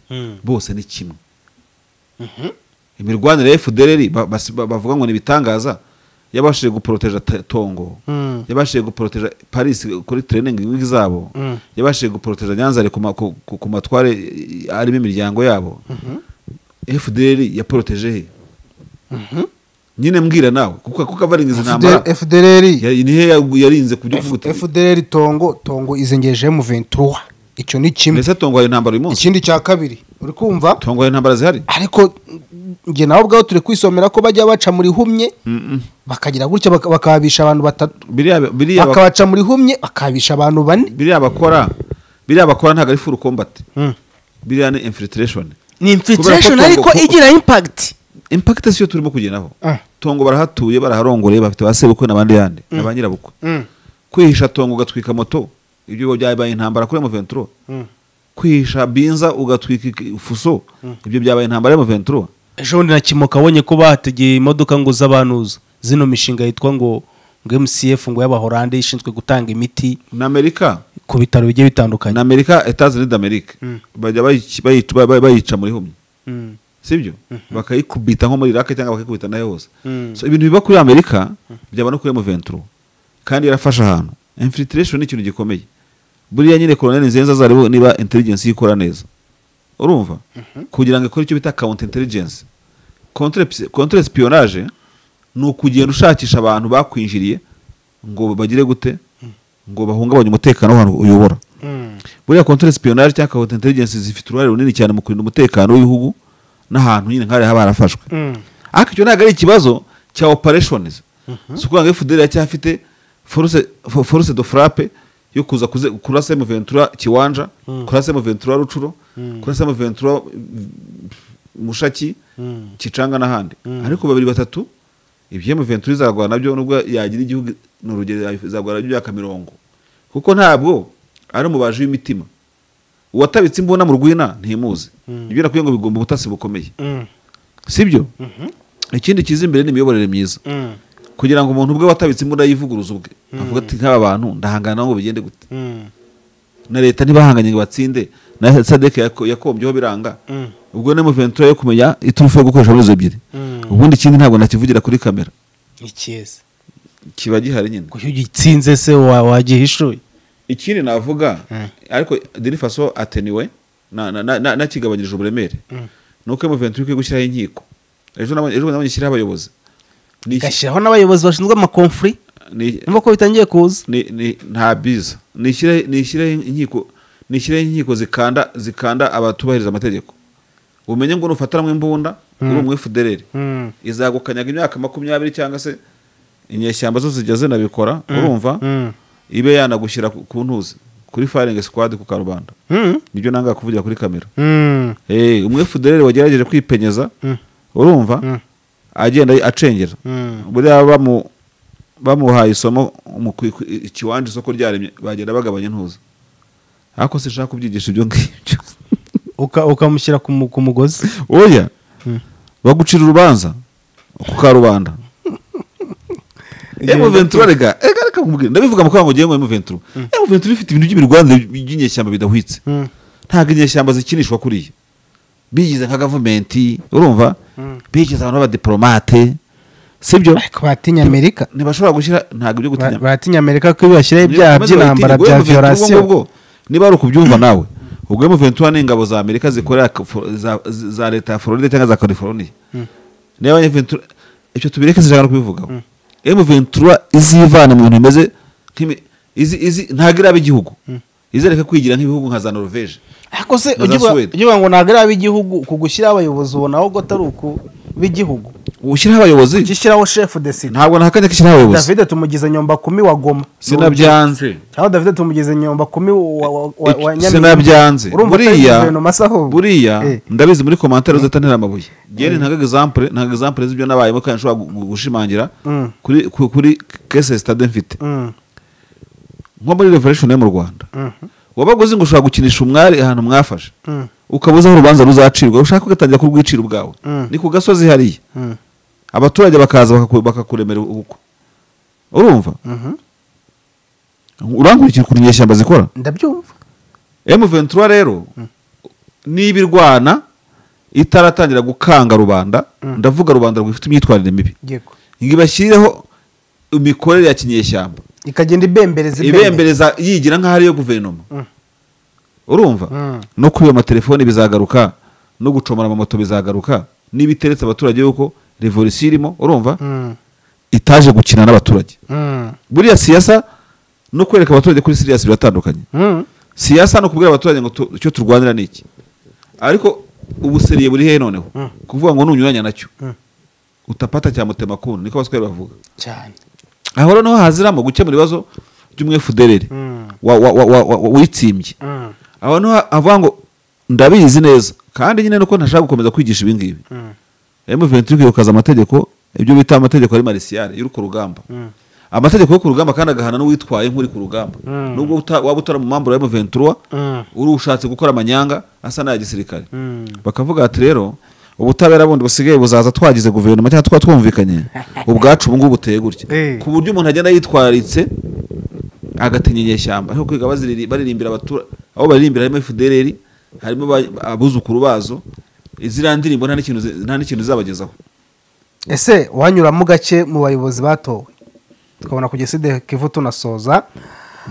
bose ni kimwe imirwanire ya fdr ba- basi- ba- bavuga ngo ni ibitangaza yabashije guporoteja ta- tongo Mm. yabashije guporoteja paris kuri tereningi zabo Mm. yabashije guporoteja nyanzare ku ma- ku- ku- ku matware eh, arimo imiryango yabo fdr yaporoteje he nyine mbwira nawe kuko kuko avaringiza intambara fdr Ya- ni he yagu- yarinze ku byo kuvuga uti, fdr tongo tongo izengereje mu ventura icyo ni kimwe mbese tongo hari intambara uyu munsi ikindi cya kabiri uri kumva tongo hari intambara zihari ariko njye nawe ubwawe turi kwisomera ko bajya baca muri humye Mm-mm. bakagira gutya baka- bakabisha abantu batatu biriya biriya bak- bakabaca muri humye bakabisha abantu bane biriya bakora biriya bakora ntabwo ari full combat biriya ni infiltration ni infiltration ariko igira impagiti impact siyo turimo kugendaho Ah. tongo barahatuye baraharongoreye bafite ba sebukwe n'abandi yandi na ba nyirabukwe kwihisha tongo ugatwika moto ibyo byabaye intambara kuri M23 kwihisha binza ugatwika iki- fuso ibyo byabaye intambara ya M23 ejo bundi na kimoka abonye ko bahategeye imodoka ngo z'abantuza zino mishinga yitwa ngo ngo mcf ngo y'abahorande ishinzwe gutanga imiti na Amerika ku bitaro bigiye bitandukanye na Amerika Etats Unis d'Amerique bajya bayic- bayic- bay- bay- bayica muri humye Mm. sibyo bakayikubita nko muri Iraq cyangwa bakayikubita nayo hose Mm. so ibintu biba kuri Amerika byaba no kuri M23 kandi yarafashe ahantu infiltration ni ikintu gikomeye buriya nyine Colonel Nzenza azareba niba intelligence ye ikora neza urumva kugira ngo ikore icyo bita counter intelligence Contre- contre espionage ni ukugenda ushakisha abantu bakwinjiriye ngo bagire gute ngo bahungabanye umutekano w'ahantu uyobora Mm. buriya contre espionage cyangwa counter intelligence zifite uruhare runini cyane mu kurinda umutekano w'ibihugu n'ahantu nyine nk'ahari haba harafashwe Mm. ariko icyo ntabwo ari ikibazo cya operations si ukuvuga ngo fdr aracyafite force- fo- force de frappe yo kuza kuze- kurasa mu ventura kiwanja kurasa mu ventura rucuro kurasa mu ventura mushaki Mm. kicanga n'ahandi ariko babiri batatu ibyo mu ventura izagwa nabyo nubwo yagira igihugu ni urugero izagwa nabyo byaka mirongo kuko ntabwo ari umubaji w'imitima uwatabitse imbunda mu rwina ntimuzi ibyo nakwiye ngo bigomba ubutasi bukomeye Mm. sibyo ikindi kiza imbere ni imiyoborere myiza Mm. kugira ngo umuntu ubwe watabitse imbunda yivuguruza ubwe avuga ati nk'aba bantu ndahangana nabo ngo bigende gute Mm. na leta ntibahanganye ngo batsinde na sadeke yako- yakombyeho biranga Mm. ubwo ni muventura yo kumenya iturufu yo gukoresha muri izo ebyiri Mm. ubundi ikindi ntabwo nakivugira kuri kamera ikiza kiba gihari nyine kuko iyo ugitsinze se wa- wagihishuye ikindi navuga Mm. ariko deni faso ateniwe na- na- na- na- nakigabanyirije uburemere Mm. ni uko muventura ikwiye gushyiraho inkiko ejo nabonye ejo nabonye ishyiraho abayobozi Ni iki- igashyiraho n'abayobozi bashinzwe amakonfuri ni- nuko bitangiye kuza ni, ni, nta biza nishyire nishyire inkiko nishyire inkiko zikanda zikanda abatubahiriza amategeko umenye ngo nufatanwe imbunda uri umwe federere Mm. izagukanyaga imyaka makumyabiri cyangwa se inyeshyamba zo zijya zinabikora urumva Mm. ibe yanagushyira ku- ku ntuzi kuri firing squad ku karubanda Mm. nibyo nanga kuvugira kuri kamera Mm. eh umwe federere wagerageje kwipenyeza Mm. Mm. urumva agenda acengera Mm. buriya bamu bamuhaye isomo mu ku- ku- ikiwanja isoko ryaremye bagenda bagabanya intuza ariko sinshaka kubyigisha ibyo ngibyo Uka- ukamushyira ku mu- ku mugozi oya bagucira urubanza ku karubanda emu ventura rega rega reka nkubwire ndabivuga mu kango ugiye mu emu ventura emu ventura ifite ibintu by'imirwanire by'inyeshyamba bidahwitse Mm. ntabwo inyeshyamba zikinishwa kuriya bigize nka gavumenti urumva bigize abantu b'abadiporomate sibyo ariko batinya amerika ntibashobora gushyira ntabwo ibyo gutinya Ba- batinya amerika ko iyo bashyiraho ibyaha by'intambara bya violation niba ari ukubyumva nawe ubwo Ventura n'ingabo za amerika zikorera ka- fo- za- z- za leta ya floride cyangwa za california niba Ventura ibyo tubireke sinshaka no kubivugaho Ventura izivana mu bintu bimeze nk'imi- izi- izi- ntabwo iraba igihugu izereke kwigira nk'ibihugu nka za norvege ariko se Na za ujya uba- Sweden. ujya uvuga ngo ntabwo ari ab'igihugu ku gushyiraho abayobozi ubona ahubwo atari uku b'igihugu ushyiraho abayobozi ujya ushyiraho shefu de sida ntabwo nahakanye ko ishyiraho abayobozi davide tumugize nyomba kumi wa goma sinabyanze cyangwa davide tumugize nyomba kumi wa, wa, wa, wa Iki- Nyaminga. sinabyanze urumva atari buriya guverinoma se ahubwo buriya Eh. ndabizi muri komantere uzatantera amabuye gene ntago example ntago example z'ibyo nabayemo kandi nshobora gu- gu- gushimangira Mm. kuri ku- kuri case stade mfite Mm, nko muri revolution yo mu Rwanda mm, wabaga uzi ngo ushobora gukinisha umwari ahantu mwafashe mm, ukaba uzi aho urubanza ruzacirwa ushaka ugatangira kurwicira ubwawe Mm. ni ku gasozi hariya mm, abaturage bakaza bakaku- bakakuremera ubukwe urumva mhm. urankurikira ukuntu inyeshyamba zikora ndabyumva M23 rero niba irwana itaratangira gukanga rubanda ndavuga rubanda rwifite imyitwarire mibi yego ngo ibashyireho imikorere ya kinyeshyamba ikagenda ibembereza ibembereza yigira nk'aho ariyo guverinoma urumva Mm. no kuri ayo matelefoni bizagaruka no gucomora amamoto bizagaruka niba iteretse abaturage yuko revolisiyo irimo urumva Mm, itaje gukina n'abaturage mm, buriya siyasa no kwereka abaturage kuri siriyasi biratandukanye mm. siyasa ni ukubwira abaturage ngo tu- icyo turwanira ni iki ariko ubuseriye buri hehe noneho Mm. kuvuga ngo nunyuranya nacyo Mm. utapata cyamutema kunu niko abaswahili bavuga cyane aho rero niho haziramo gukemura ibibazo by'umwefedereri Mm, wa- wa- wa- wa- wa- witsimbye mm, aho niho avuga ngo ndabizi neza kandi nyine nuko ntashaka gukomeza kwigisha ibi ngibi mm, M23 yukaza amategeko ibyo bita amategeko ari marisiyare y'uruko rugamba mm. amategeko yo ku rugamba kandi agahana n'uwitwaye nk'uri ku rugamba nubwo uta- waba utari mu mambura ya M23 Mm, uri ushatse gukora amanyanga asa n'aya gisirikare mm. bakavuga ati rero ubutabera bundi busigaye buzaza twagize guverinoma cyangwa twaba twumvikanye ubwacu ubu ngubu buteye gutya Eh. ku buryo umuntu agenda yitwaritse agatinya inyeshyamba ariko kwiga baziriri- baririmbira abatura aho baririmbira harimo FDLR harimo ba- abuzukuru bazo iziriya ndirimbo nta n'ikintu zi- nta n'ikintu izabagezaho ese wanyuramo gake mu bayobozi batowe tukabona kugeza ideke ivu tunasoza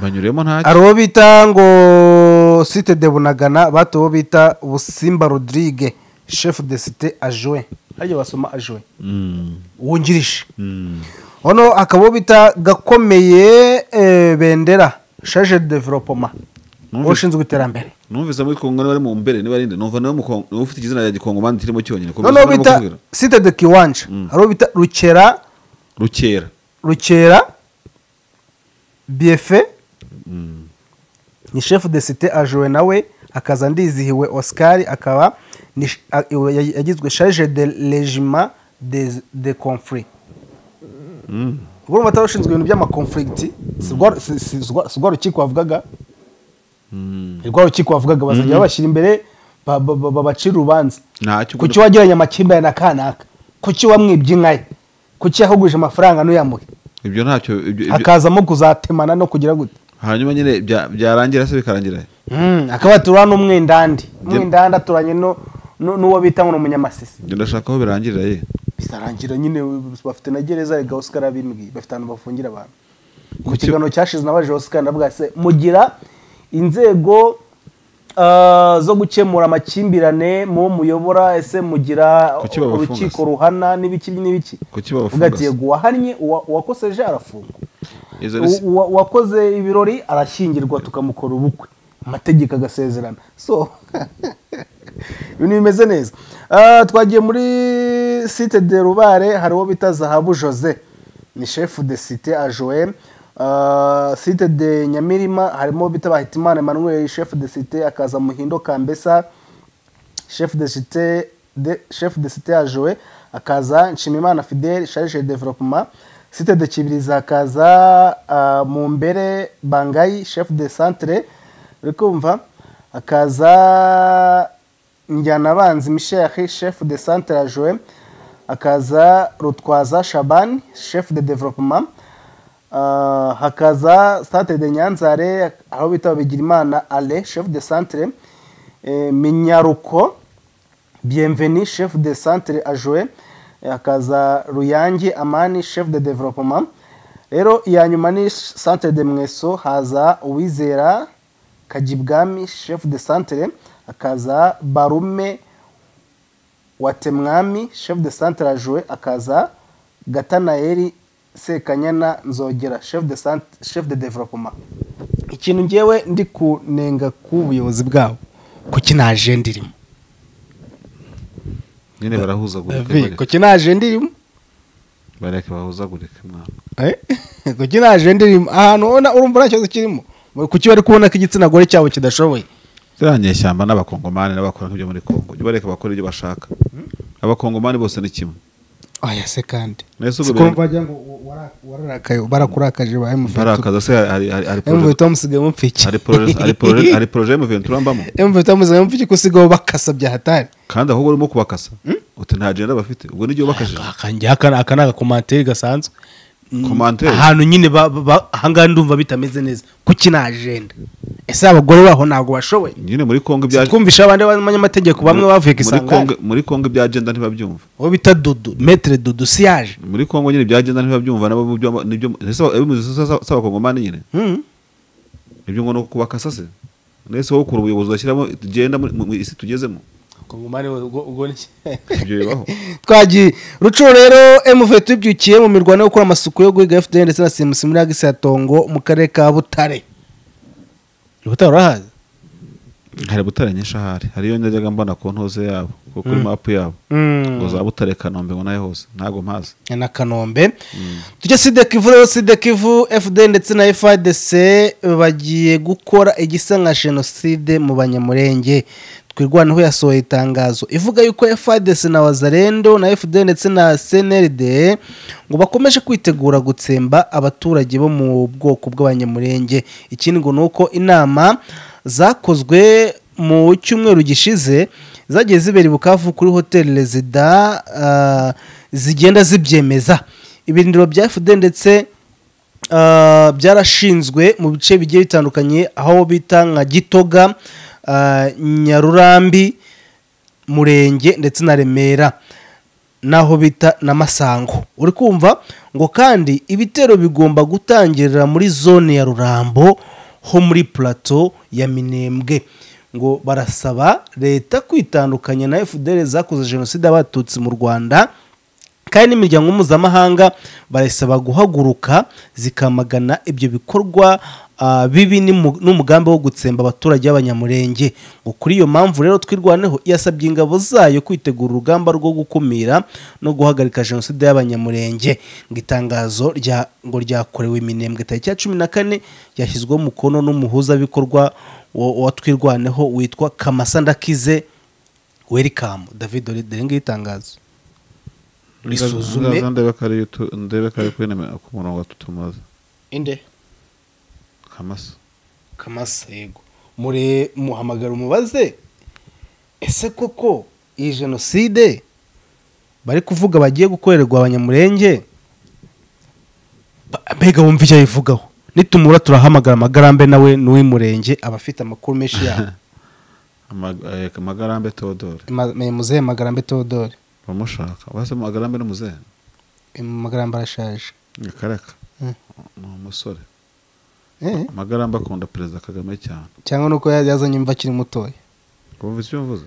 banyuremo ntacyo hari uwo bita ngo site de bunagana bati uwo bita ubusimba rodrigue shefu de site ajowe harya basoma ajowe Mm, wungirije mm. hano akaba uwo bita gakomeye eh, bendera shaje de developoma Numvise. ushinzwe iterambere numvise muri kongo bari mu mbere niba arinde numva nawe mu Kongo- niba ufite izina rya gikongo mani kirimo cyonyine kuko noneho birimo bita kubwira. site de kiwanja hari uwo bita rukera rukera rukera biefe ni shefu de site ajowe nawe akaza ndizihiwe oscar akaba ni sh- a- iwe- ya- yagizwe charge de regiment des- de conflit ubwo urumva atari ushinzwe ibintu by'amakonflict si rwa- si- si- si rwa- si rwa rukiko wavugaga ni rwa rukiko wavugaga bazajya babashyira imbere ba- ba- ba- babacira urubanza ntacyo kuki wagiranye amakimbirane na kanaka kuki wamwibye inka ye kuki yahuguje amafaranga ntuyamuhe ibyo ntacyo ibyo- ibyo- hakazamo kuzatemana no kugira gute hanyuma nyine bya- byarangira se bikarangira akaba turana n'umwendandi umwendandi aturanye no- no- n'uwo bita ngo ni umunyamasisi njye ndashaka aho birangirira ye bizarangira nyine bafite na gereza rega oscar abimbwiye bafite ahantu bafungira abantu ku Kuki- kiganiro cyashize nabaje oscar ndavuga se mugira inzego ah, zo gukemura amakimbirane mu muyobora ese mugira Kuki babafunga urukiko se? ruhana n'ibiki n'ibiki Kuki babafunga Uvuga ati se? yego uwahannye uwa- uwakoseje arafungwa Izo ni se- Uwa- uwakoze ibirori arashyingirwa tukamukora ubukwe amategeko agasezerana so ibintu bimeze neza Ah, twagiye muri site de rubare hari uwo bita zahabu jose ni shefu de site ajoe Ah, site de nyamirima harimo uwo bita bahitimana emmanuel shefu de site akaza muhindo kambesa chef de cité de chef de cité ajoe akaza nshimimana fidel charge de développement cité de kibirizi akaza uh, mumbere bangayi chef de centre uri kumva akaza njyanabanzi mishehe chef de centre ajoe akaza rutwaza shaban chef de développement Ah, hakaza centre de nyanzare aho bita bigirimana ale chef de centre eh, minyaruko bienveni chef de centre ajoe hakaza ruyangi amani chef de développement rero iya nyuma ni centre de mweso haza uwizera kajibwami chef de centre hakaza barume watemwami chef de centre ajoe akaza gatanaeli sekanyana nzogera chef de, cent- chef de development ikintu ngewe ndi kunenga k'ubuyobozi bwabo kuki nta ajenda irimo nyine barahuzagurika Vi, kuki nta ajenda irimo bareka bahuzagurike mwana Eh? kuki nta ajenda irimo ahantu ubona urumva nta kibazo kirimo kuki bari kubona ko igitsina gore cyabo kidashoboye ziriya nyeshyamba ni abakongomani n'abakora nk'ibyo muri kongo jya bareka bakora ibyo bashaka abakongomani bose ni kimwe oya se kandi Nahise ubwo sikumva bintu- wagira ngo wara- wararakaye barakurakaje ba mvito barakaza se hari hari hari poroje- mvito musigaye mupfiki hari poroje- hari poroje- hari poroje y'umuventura mbamo mvito musigaye mupfiki ko usigaye bakasa bya hatari kandi ahubwo urimo kubakasa uti nta jenda bafite ubwo n'igihe ubakajije akanjye aka aka ni agakomanteri gasanzwe Mm, Commentaire? ahantu nyine ba- ba- ba- ahangaha ndumva bitameze neza kuki nta ajenda ese abagore baho ntabwo bashoboye nyine muri kongo ibya twumvisha abandi banyamategeko bamwe bavuye ku muri kongo isangano muri kongo ibya jenda ntibabyumva uwo bita dudu metere dudu siyaje muri kongo nyine ibya jenda ntibabyumva nabo mu byo- nibyo ese abimuzi s'abakongomani nyine Hmm. ibyo ngo ni ukubakasa se nese wowe ukura ubuyobozi ugashyiramo tugenda muri mu- mu isi tugezemo Kongomani we, ubwo- ubwo ni iki? ibyo bibaho twagiye rucuro rero emuve tubyukiye mu mirwano yo gukora amasuku yo guhiga fda ndetse na simusi muri agisi ya tongo mu karere ka butare butare urahazi hari butare nyinshi ahari hariyo najyaga mbona ku ntuze yabo ku- kuri mapu yabo ngo za butare kanombe ngo nayo hose ntabwo mpazi na kanombe tujya sida kivu rero sida kivu fd ndetse na fadc bagiye gukora igisa nka jenoside mu banyamurenge twirwanaho yasohoye itangazo ivuga yuko fadc na wazarendo na fd ndetse na cnld ngo bakomeje kwitegura gutsemba abaturage bo mu bwoko bw'abanyamurenge ikindi ngo ni uko inama zakozwe mu cyumweru gishize zagiye zibera i bukavu kuri hoteli rezida ah, zigenda zibyemeza ibirindiro bya fd ndetse ah, byarashinzwe mu bice bigiye bitandukanye aho bita nka gitoga ah, nyarurambi murenge ndetse na remera n'aho bita na masango uri kumva ngo kandi ibitero bigomba gutangirira muri zone ya rurambo ho muri plateau ya minembwe ngo barasaba leta kwitandukanya na fdr zakoze jenoside y'abatutsi mu rwanda kandi n'imiryango mpuzamahanga barasaba guhaguruka zikamagana ibyo bikorwa ah, bibi n'imu- n'umugambi wo gutsemba abaturage b'abanyamurenge ngo kuri iyo mpamvu rero twirwaneho yasabye ingabo zayo kwitegura urugamba rwo gukumira no guhagarika jenoside y'abanyamurenge ngo itangazo rya- ngo ryakorewe iminembwe tariki ya cumi na kane ryashyizweho umukono n'umuhuzabikorwa wa- wa twirwaneho witwa kamasa ndakize welikamu david dore ngiyo itangazo risuzume Ndaza ndebe ko ari yo tu- ndebe ko ari kuri nimero- ku murongo tutumaze inde kamasa kamasa yego mure muhamagara umubaze ese koko iyi jenoside bari kuvuga bagiye gukorerwa abanyamurenge ba- mbega wumva icyo ayivugaho nitumura turahamagara amagarambe nawe n'uw'umurenge aba afite amakuru menshi yabo Amag- eh, amagarambe teodore Ma- me- muzehe magarambe teodore bamushaka basa amagarambe n'umuzehe magarambe arashaje akareka Mm. ni umusore Eh, amagaramba akunda perezida kagame cyane cyangwa nuko ya- yazanye imva akiri mutoya wumva icyo mvuze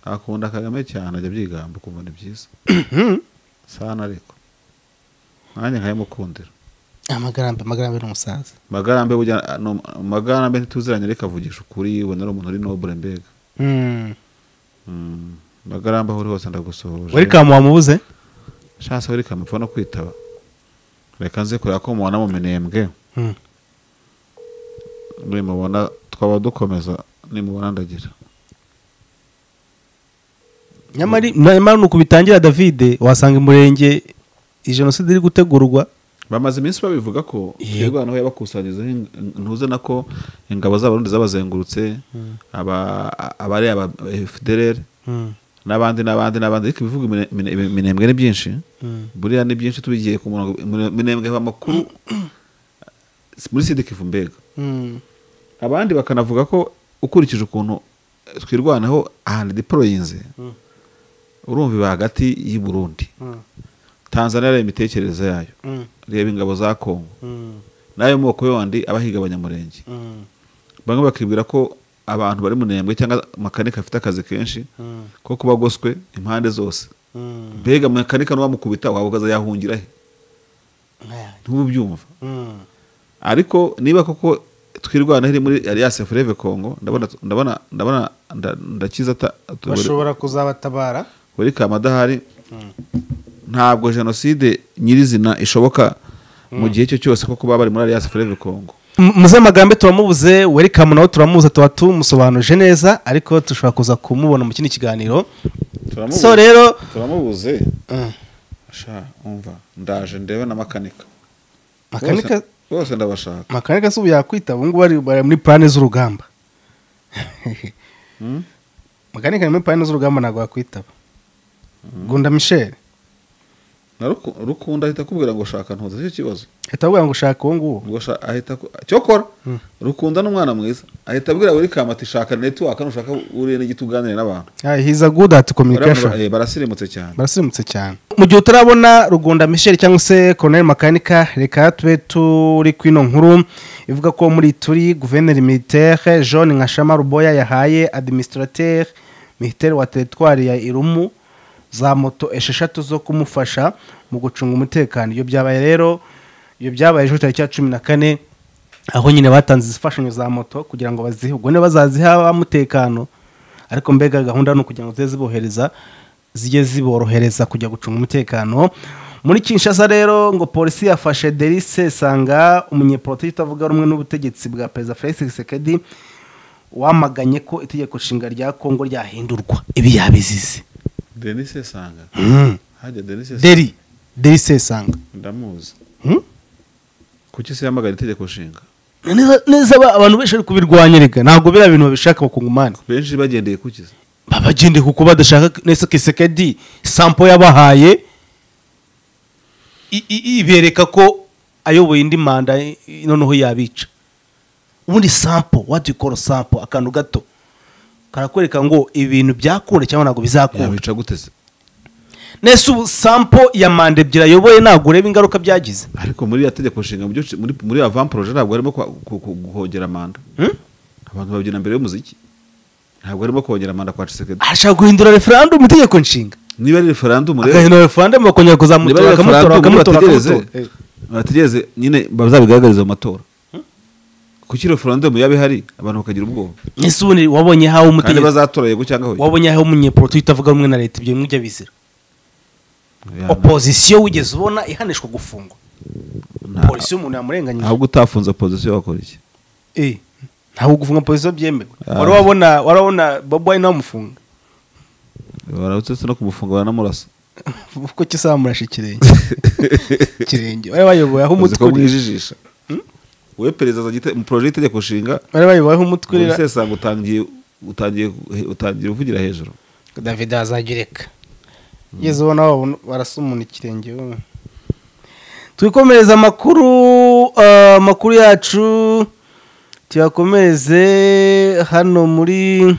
akunda kagame cyane ajya abyigamba ukumva ni byiza sana ariko nanjye nkayamukundira amagarambe amagarambe ni umusaza magarambe burya no- magarambe ntituziranye ariko avugisha ukuri ubona ari umuntu uri nobure mbega Mm. Mm, magarambe aho uri hose ndagusohoje welikamu wamubuze shasa welikamu upfa no kwitaba reka nze kureba ko mubona mu minembwe Mm. nimubona twaba dukomeza nimubona ndagira nyamari nyamara nuko bitangira davide wasanga umurenge jenoside iri gutegurwa bamaze iminsi babivuga ko Yego. twirwanaho yabakusanyirizaho ing- ntuze nako ingabo z'abarundi zabazengurutse aba- abari aba fdrr n'abandi n'abandi n'abandi ariko ibivuga imine- imine- imine- iminembwe ni byinshi buriya ni byinshi tubigiye ku murongo imine- iminembwe iva amakuru muri sidikivu mbega abandi bakanavuga ko ukurikije ukuntu twirwanaho ahantu diporoyinze urumva iba hagati y'i burundi tanzania yari imitekerereze yayo reba ingabo za kongo n'ayo moko yandi aba ahiga abanyamurenge bamwe bakibwira ko abantu bari munembwe cyangwa makanika afite akazi kenshi ko kuba agoswe impande zose mbega makanika n'uwamukubita wabugaza yahungira he ntubyumva ariko niba koko twirwanaho iri muri alliance foreve congo ndabona ndabona ndabona nda- ndakiza ata- atu- bashobora kuzabatabara wari kamadahari ntabwo jenoside nyirizina ishoboka mu gihe cyo cyose ko kuba bari muri alliance foreve congo muze amagambo turamubuze welikamu nawe turamubuze tuba tumusobanuje neza ariko dushobora kuza kumubona mu kindi kiganiro so rero turamubuze sha umva ndaje ndebe na makanika makanika Bose- bose ndabashaka makanika si ubu yakwita ubu ngubu ari- bari muri plane z'urugamba Hmm? makanika ari muri plane z'urugamba ntabwo yakwitaba gunda michel na Ruku- rukunda ahita akubwira ngo shaka ntuza cyo kibazo ahita avuga ngo ushaka uwo nguwo ngo sha- ahita aku- cyokora Hmm. rukunda n'umwana mwiza ahita abwira buri kamati shaka network nushaka uriye n'igiti uganire n'abantu Yeah, he's a good at Baravuga, communication eh, barasirimutse cyane barasirimutse cyane mu gihe utarabona rugunda michel cyangwa se colonel makanika reka tube turi kwino nkuru ivuga ko muri turi guverineri militaire john nkashama ruboya yahaye administrateur militaire wa teritwari ya irumu za moto esheshatu zo kumufasha mu gucunga umutekano iyo byabaye rero iyo byabaye ejo tariki ya cumi na kane aho nyine batanze izifashanyo za moto kugira ngo bazihe ubwo niba bazaziha abamutekano ariko mbega gahunda ni ukugira ngo zibe zibohereza zijye ziborohereza kujya gucunga umutekano muri kinshasa rero ngo polisi yafashe derise sanga umunyepolitiki utavuga rumwe n'ubutegetsi bwa perezida felix sekedi wamaganye ko itegeko nshinga rya kongo ryahindurwa ibi yabizize denise sanga hajya denise Sanga. deri derise sanga ndamuzi Hmm? kuki se yamagana itegeko nshinga Neza- neza aba- abantu benshi bari kubirwanya reka ntabwo biriya bintu babishaka bakungumane benshi bagendeye kuki se babagende kuko badashaka neza kisekedi sampo yabahaye i- i- ibereka ko ayoboye indi manda i- i- noneho yabica ubundi sampo what do you call sampo akantu gato karakwereka ngo ibintu byakunda cyangwa ntabwo bizakunda yabica gute se nese ubu sampo ya manda ebyiri ayoboye ntabwo ureba ingaruka byagize ariko muri iriya tegeko nshinga mu byo- muri muri avant projet ntabwo harimo kwa- ku- ku- guhongera manda Hmm? abantu babyina mbere y'umuziki ntabwo harimo kongera manda kwa cisekedi arashaka guhindura referandumu itegeko nshinga niba ari referandumu rero agahindura referandumu bakongera niba kuzamutora ari bakamutora referandumu bakamutora bategereze bakamutora Eh, bategereze nyine bazabigaragariza mu matora kuki referandumu yaba ihari abantu bakagira ubwoba ese ubundi wabonye hawe kandi umutegetsi bazatora yego cyangwa hoya wabonye aho umunyepolitiki utavuga rumwe na leta ibyo bimwe ujya bizira Ya, opozisiyo wigeze ubona ihanishwa gufungwa nta- polisi y'umuntu yamurenganyije ahubwo utafunze opozisiyo wakora iki Eh, ntabwo gufunga polisi byemewe Ah. wari wabona wari wabona bobo wayine wamufunga barabutse no kumufunga baranamurasa kuko kisamurasha ikirenge ikirenge bari bayoboye aho uzi umutwe ko urira bwijijisha wowe perezida azanye ite- mu poroje y'itegeko nshinga bari bayoboye aho umutwe urira ubusesanga utangiye utangiye utangiye uvugira hejuru david azagireka yigeze ubona wabona- barasa umuntu ikirenge we. twikomereze amakuru eh, amakuru yacu tuyakomereze hano muri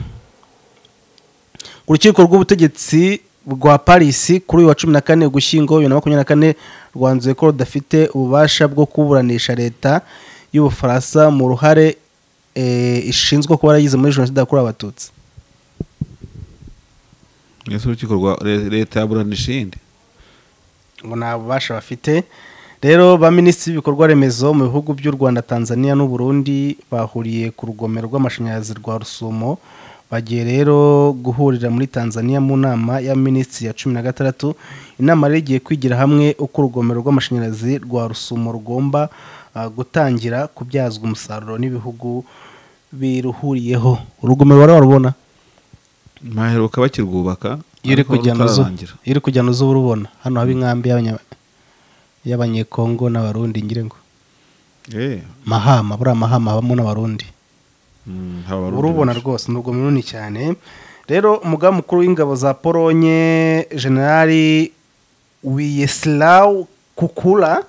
ku rukiko rw'ubutegetsi rwa paris kuri uyu wa cumi na kane ugushyingo bibiri na makumyabiri na kane rwanzuye ko rudafite ububasha bwo kuburanisha leta y'ubufaransa mu ruhare eh, ishinzwe kuba yaragize muri jenoside yakorewe abatutsi ese urukiko rwa re- leta yaburanisha iyindi ngo nta bubasha bafite rero ba minisitiri b'ibikorwa remezo mu bihugu by'u rwanda tanzania n'uburundi bahuriye ku rugomero rw'amashanyarazi rwa rusumo bagiye rero guhurira muri tanzania mu nama ya minisitiri ya cumi na gatandatu inama rero igiye kwigira hamwe uko urugomero rw'amashanyarazi rwa rusumo rugomba ah, gutangira kubyazwa umusaruro n'ibihugu biruhuriyeho urugomero warubona maheruka bakirwubaka iyo uri ariko kujyana uzu rutararangira. iyo uri kujyana uzu uba urubona hano haba inkambi y'abanya- y'abanyekongo n'abarundi ngire ngo Eh, mahama buriya mahama habamo n'abarundi mm, haba abarundi urubona benshi. rwose ni urugomero runini cyane rero umugambi mukuru w'ingabo za polonye generali wiyeslaw kukura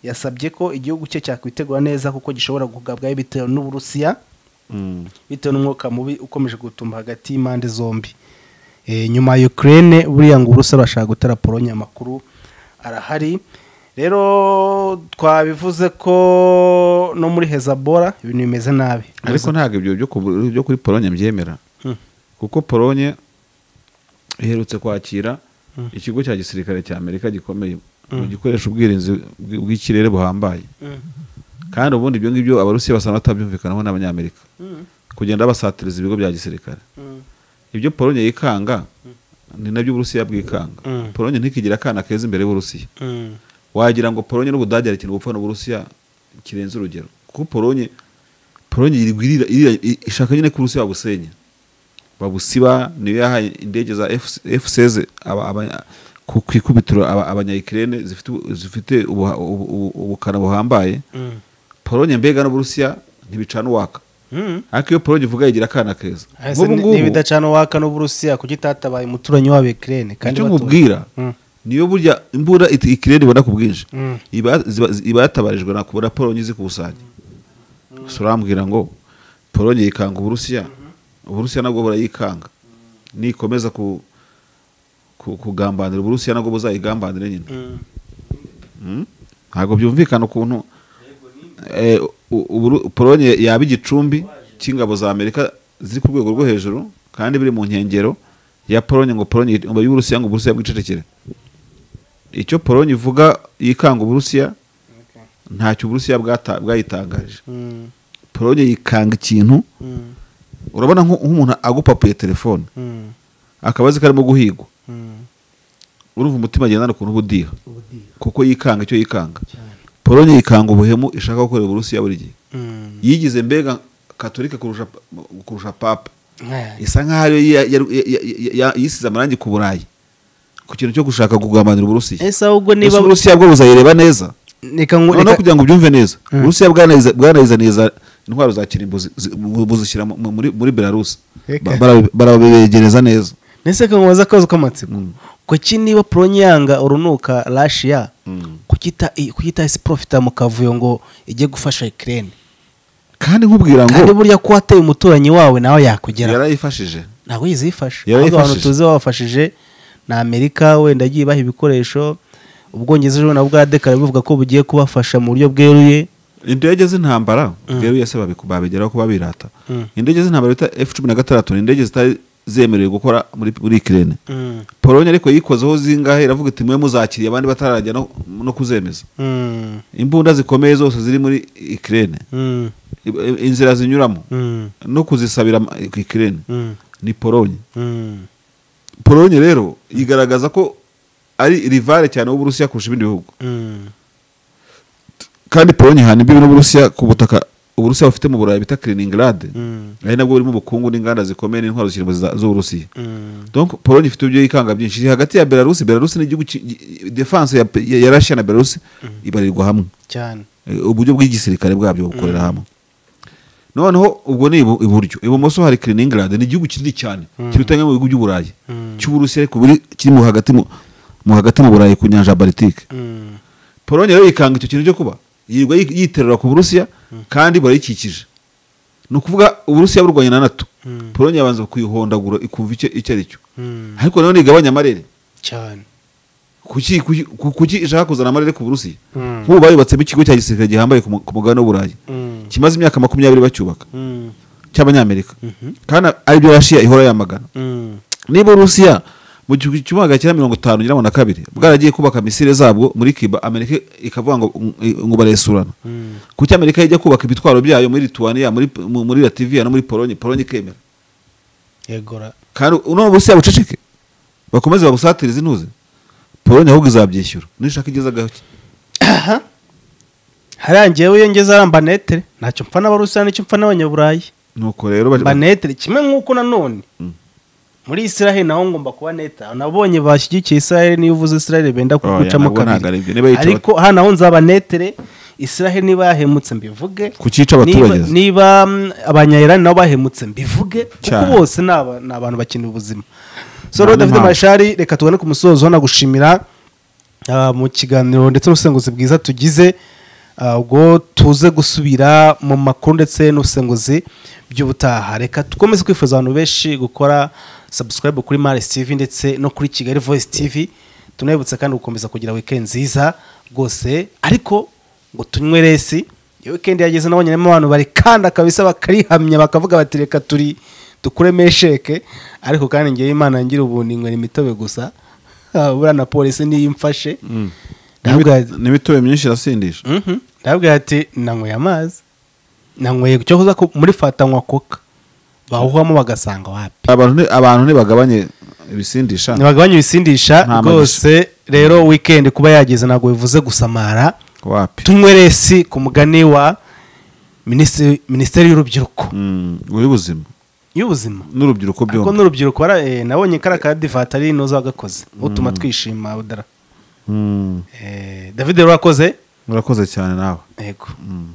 yasabye ko igihugu cye cyakwitegura neza kuko gishobora kugabwaho bitewe n'uburusiya Mm. bitewe n'umwuka mubi ukomeje gutumba hagati y'impande zombi Eh, nyuma ya Ukraine buriya ngo Uburusiya burashaka gutera Pologne amakuru arahari rero twabivuze ko no muri Hezabora ibintu bimeze nabi ariko ntabwo ibyo byo ku- byo kuri polonye mbyemera Hmm. kuko polonye iherutse kwakira ikigo cya gisirikare cya amerika gikomeye ngo gikoresha ubwirinzi bw- bw'ikirere buhambaye Mm. kandi ubundi ibyo ngibyo abarusiya basanzwe batabyumvikanaho n'abanyamerika Mm. kugenda basatiriza ibigo bya gisirikare Mm. ibyo polonye yikanga ni nabyo uburusiya bwikanga Mm. polonye ntikigire akana keza imbere y'uburusiya Mm. wagira ngo polonye n'ubudage hari ikintu gupfa n'uburusiya kirenze urugero kuko polonye polonye yirirwa irira- irira- i- ishaka nyine ko uburusiya babusenya babusiba niyo yahaye indege za fcz ku ku ikubitiro aba- abanyayikirene zifite ubu- zifite ubuha- ubu- ubu- ubukana buhambaye Mm. polonye mbega n'uburusiya ntibicana uwaka Mm. ariko iyo polonye ivuga yigira akana keza Ese nk'ubu ni- ngubu n'ibidacana uwaka n'Uburusiya kuki itatabaye umuturanyi wabo Ukraine kandi icyo batoye. nkubwira Mm. niyo burya imbura it- ikirere ibona ku bwinshi Mm. iba ziba- iba yatabarijwe na kubona polonye izikusanya gusa urambwira ngo polonye yikanga uburusiya uburusiya nabwo burayikanga nikomeza ku ku- kugambanira uburusiya nabwo buzayigambanire nyine Mm. Mm? ntabwo byumvikana ukuntu eh, u- Uburu- polonye yaba igicumbi cy'ingabo za amerika ziri ku rwego rwo hejuru kandi biri mu nkengero ya polonye ngo polonye ngo y'uburusiya ngo uburusiya bwicecekere icyo polonye ivuga yikanga uburusiya Okay. ntacyo uburusiya bwata- bwayitangaje Mm. polonye yikanga ikintu Mm. urabona nko- nk'umuntu agupapuye telefone Mm. akaba azi ko arimo guhigwa Mm. urumva umutima agendana ukuntu uba udiha kuko yikanga icyo yikanga Cyane. polonye yikanga ubuhemu ishaka gukorera uburusiya buri gihe Mm. yigize mbega katolika kurusha kurusha papa Eh. isa nk'aho ariyo ya- ya- ya- ya- ya- yisize amarangi ku burayi ku kintu cyo gushaka kugambanira uburusiya ese ahubwo ese niba uburusiya bwo buzayireba neza reka ngo noneho reka kugira ngo ubyumve neza Mm. uburusiya bwanayizaniza bwanayizaniza intwaro za kirimbuzi buzishyira mu- mu- muri muri belarusi Reka. Ba- barabe- barabegereza neza nese reka ngo baze akabazo k'amatsiko Mm. kuki niba polonyanga urunuka rashiya Mm. kukita i- kukita isi profita mu kavuyo ngo ijye gufasha ikirere kandi nkubwira kandi ngo burya ko wateye umuturanyi wawe nawe yakugera yarayifashije ntabwo yizifasha Yarayifashije. abantu tuzi bawafashije na amerika wenda agiye ibaha ibikoresho ubwongereza ejo na bwadekara buvuga ko bugiye kubafasha mu buryo bweruye indege z'intambara bweruye se babiku- babigeraho kuba birata indege z'intambara bita f cumi na gatandatu ni indege zitari zemerewe gukora muri muri ikirere polonye ariko yikozeho zingahe iravuga iti mwe muzakiriye abandi batarajya no, no kuzemeza imbunda zikomeye zose ziri muri ikirere inzira zinyuramo no kuzisabira ama- ikirere ni polonye polonye rero igaragaza ko ari rivale cyane w'uburusiya kurusha ibindi bihugu kandi polonye hana imbibi n'uburusiya ku butaka uburusiya bufite mu burayi bita kiriningirade ari nabwo burimo ubukungu n'inganda zikomeye n'intwaro zirimo za- z'uburusiya donc polonye ifite ibyo yikanga byinshi iri hagati ya belarusi belarusi ni igihugu ki- gi- defense ya, ya, ya russia na belarusi ibarirwa hamwe cyane Eh, uburyo bw'igisirikare bwabyo bukorera hamwe noneho ubwo ni ibu- iburyo ibumoso hari kiriningirade ni igihugu kinini cyane kiruta mu bihugu by'uburayi cy'uburusiya ariko buri kiri mu hagati mu mu hagati mu burayi ku nyanja ya baltike polonye rero yikanga icyo kintu cyo kuba yirirwa yi- yiterera ku burusiya kandi burayikikije ni ukuvuga uburusiya burwanya na nato polonye yabanza kuyihondagura ikumva icyo icyo ari cyo ariko nanone igabanya amarere cyane kuki kuki- ku- kuki ishaka kuzana amarere ku burusiya Mm. nk'ubu bayubatsemo ikigo cya gisirikare gihambaye ku mu- ku mugabane w'uburayi Mm. kimaze imyaka makumyabiri bacyubaka Mm. cy'abanyamerika kandi ari byo rashiya ihora yamagana Mm. niba urusiya mu gihumbi kimwe magana cyenda mirongo itanu nyirango na kabiri bwaragiye kubaka misile zabwo muri kiba amerika ikavuga ngo ngo- ngo baresurana kuki amerika ijya kubaka ibitwaro byayo muri lituwaniya muri mu- muri lativiya no muri polonye polonye ikemera yegora kandi uno burusiya buceceke bakomeze babusatirize intuze polonye ahubwo izabyishyura nishaka igezagaho ki harangiyeho iyo ngeze ari ambanetere ntacyo mpfa n'abarusiya n'icyo mpfa n'abanyaburayi nuko rero bari- banetere kimwe nk'uko nanone Mm. muri israel naho ngomba kuba neta nabonye bashyigikiye israel niyo uvuze israel benda kugucamo nabwo ntabwo ari byo. Niba kabiri yica ariko hano naho nzaba netere israel niba yahemutse mbivuge Kukica abaturage Niba- se? niba mm, abanyayirani nabo bahemutse mbivuge kuko Cyane. bose ni aba- ni abantu bakeneye ubuzima so Nta rero david n'impamvu. mashari reka tubone ku musozo nagushimira ah, mu kiganiro ndetse n'ubusenguzi bwiza tugize ah, ubwo tuze gusubira mu makuru ndetse n'ubusenguzi by'ubutaha reka dukomeze kwifuza abantu benshi gukora subscribe kuri maris tv ndetse no kuri kigali voice tv tunabibutse kandi gukomeza kugira weekend nziza rwose ariko ngo tunywe resi iyo weekend yageze nabonye harimo abantu barikanda kabisa bakarihamya bakavuga bati reka turi dukuremo sheke ariko kandi ngewe imana ngira ubuntu inywera imitobe gusa Ah, buriya na polisi niyo imfashe ndabwira n'imitobe myinshi irasindisha Mhm. ndabwira ati nanyweye amazi nanyweye icyo kuza ko- muri fata nywa koka bawuhamo bagasanga wapi abantu ni- abantu ntibagabanye ibisindisha ntibagabanye ibisindisha Nta magisha. rwose rero weekend kuba yageze ntabwo bivuze gusamara wapi tunywe resi ku mugani wa Minisitiri- minisiteri y'urubyiruko Mm, uw'ubuzima y'ubuzima n'urubyiruko ariko byombi n'urubyiruko bara- eh, nabonye kariya ka divatari noza wagakoze utuma twishima budara Mm, Eh, david rero urakoze urakoze cyane nawe yego Mm.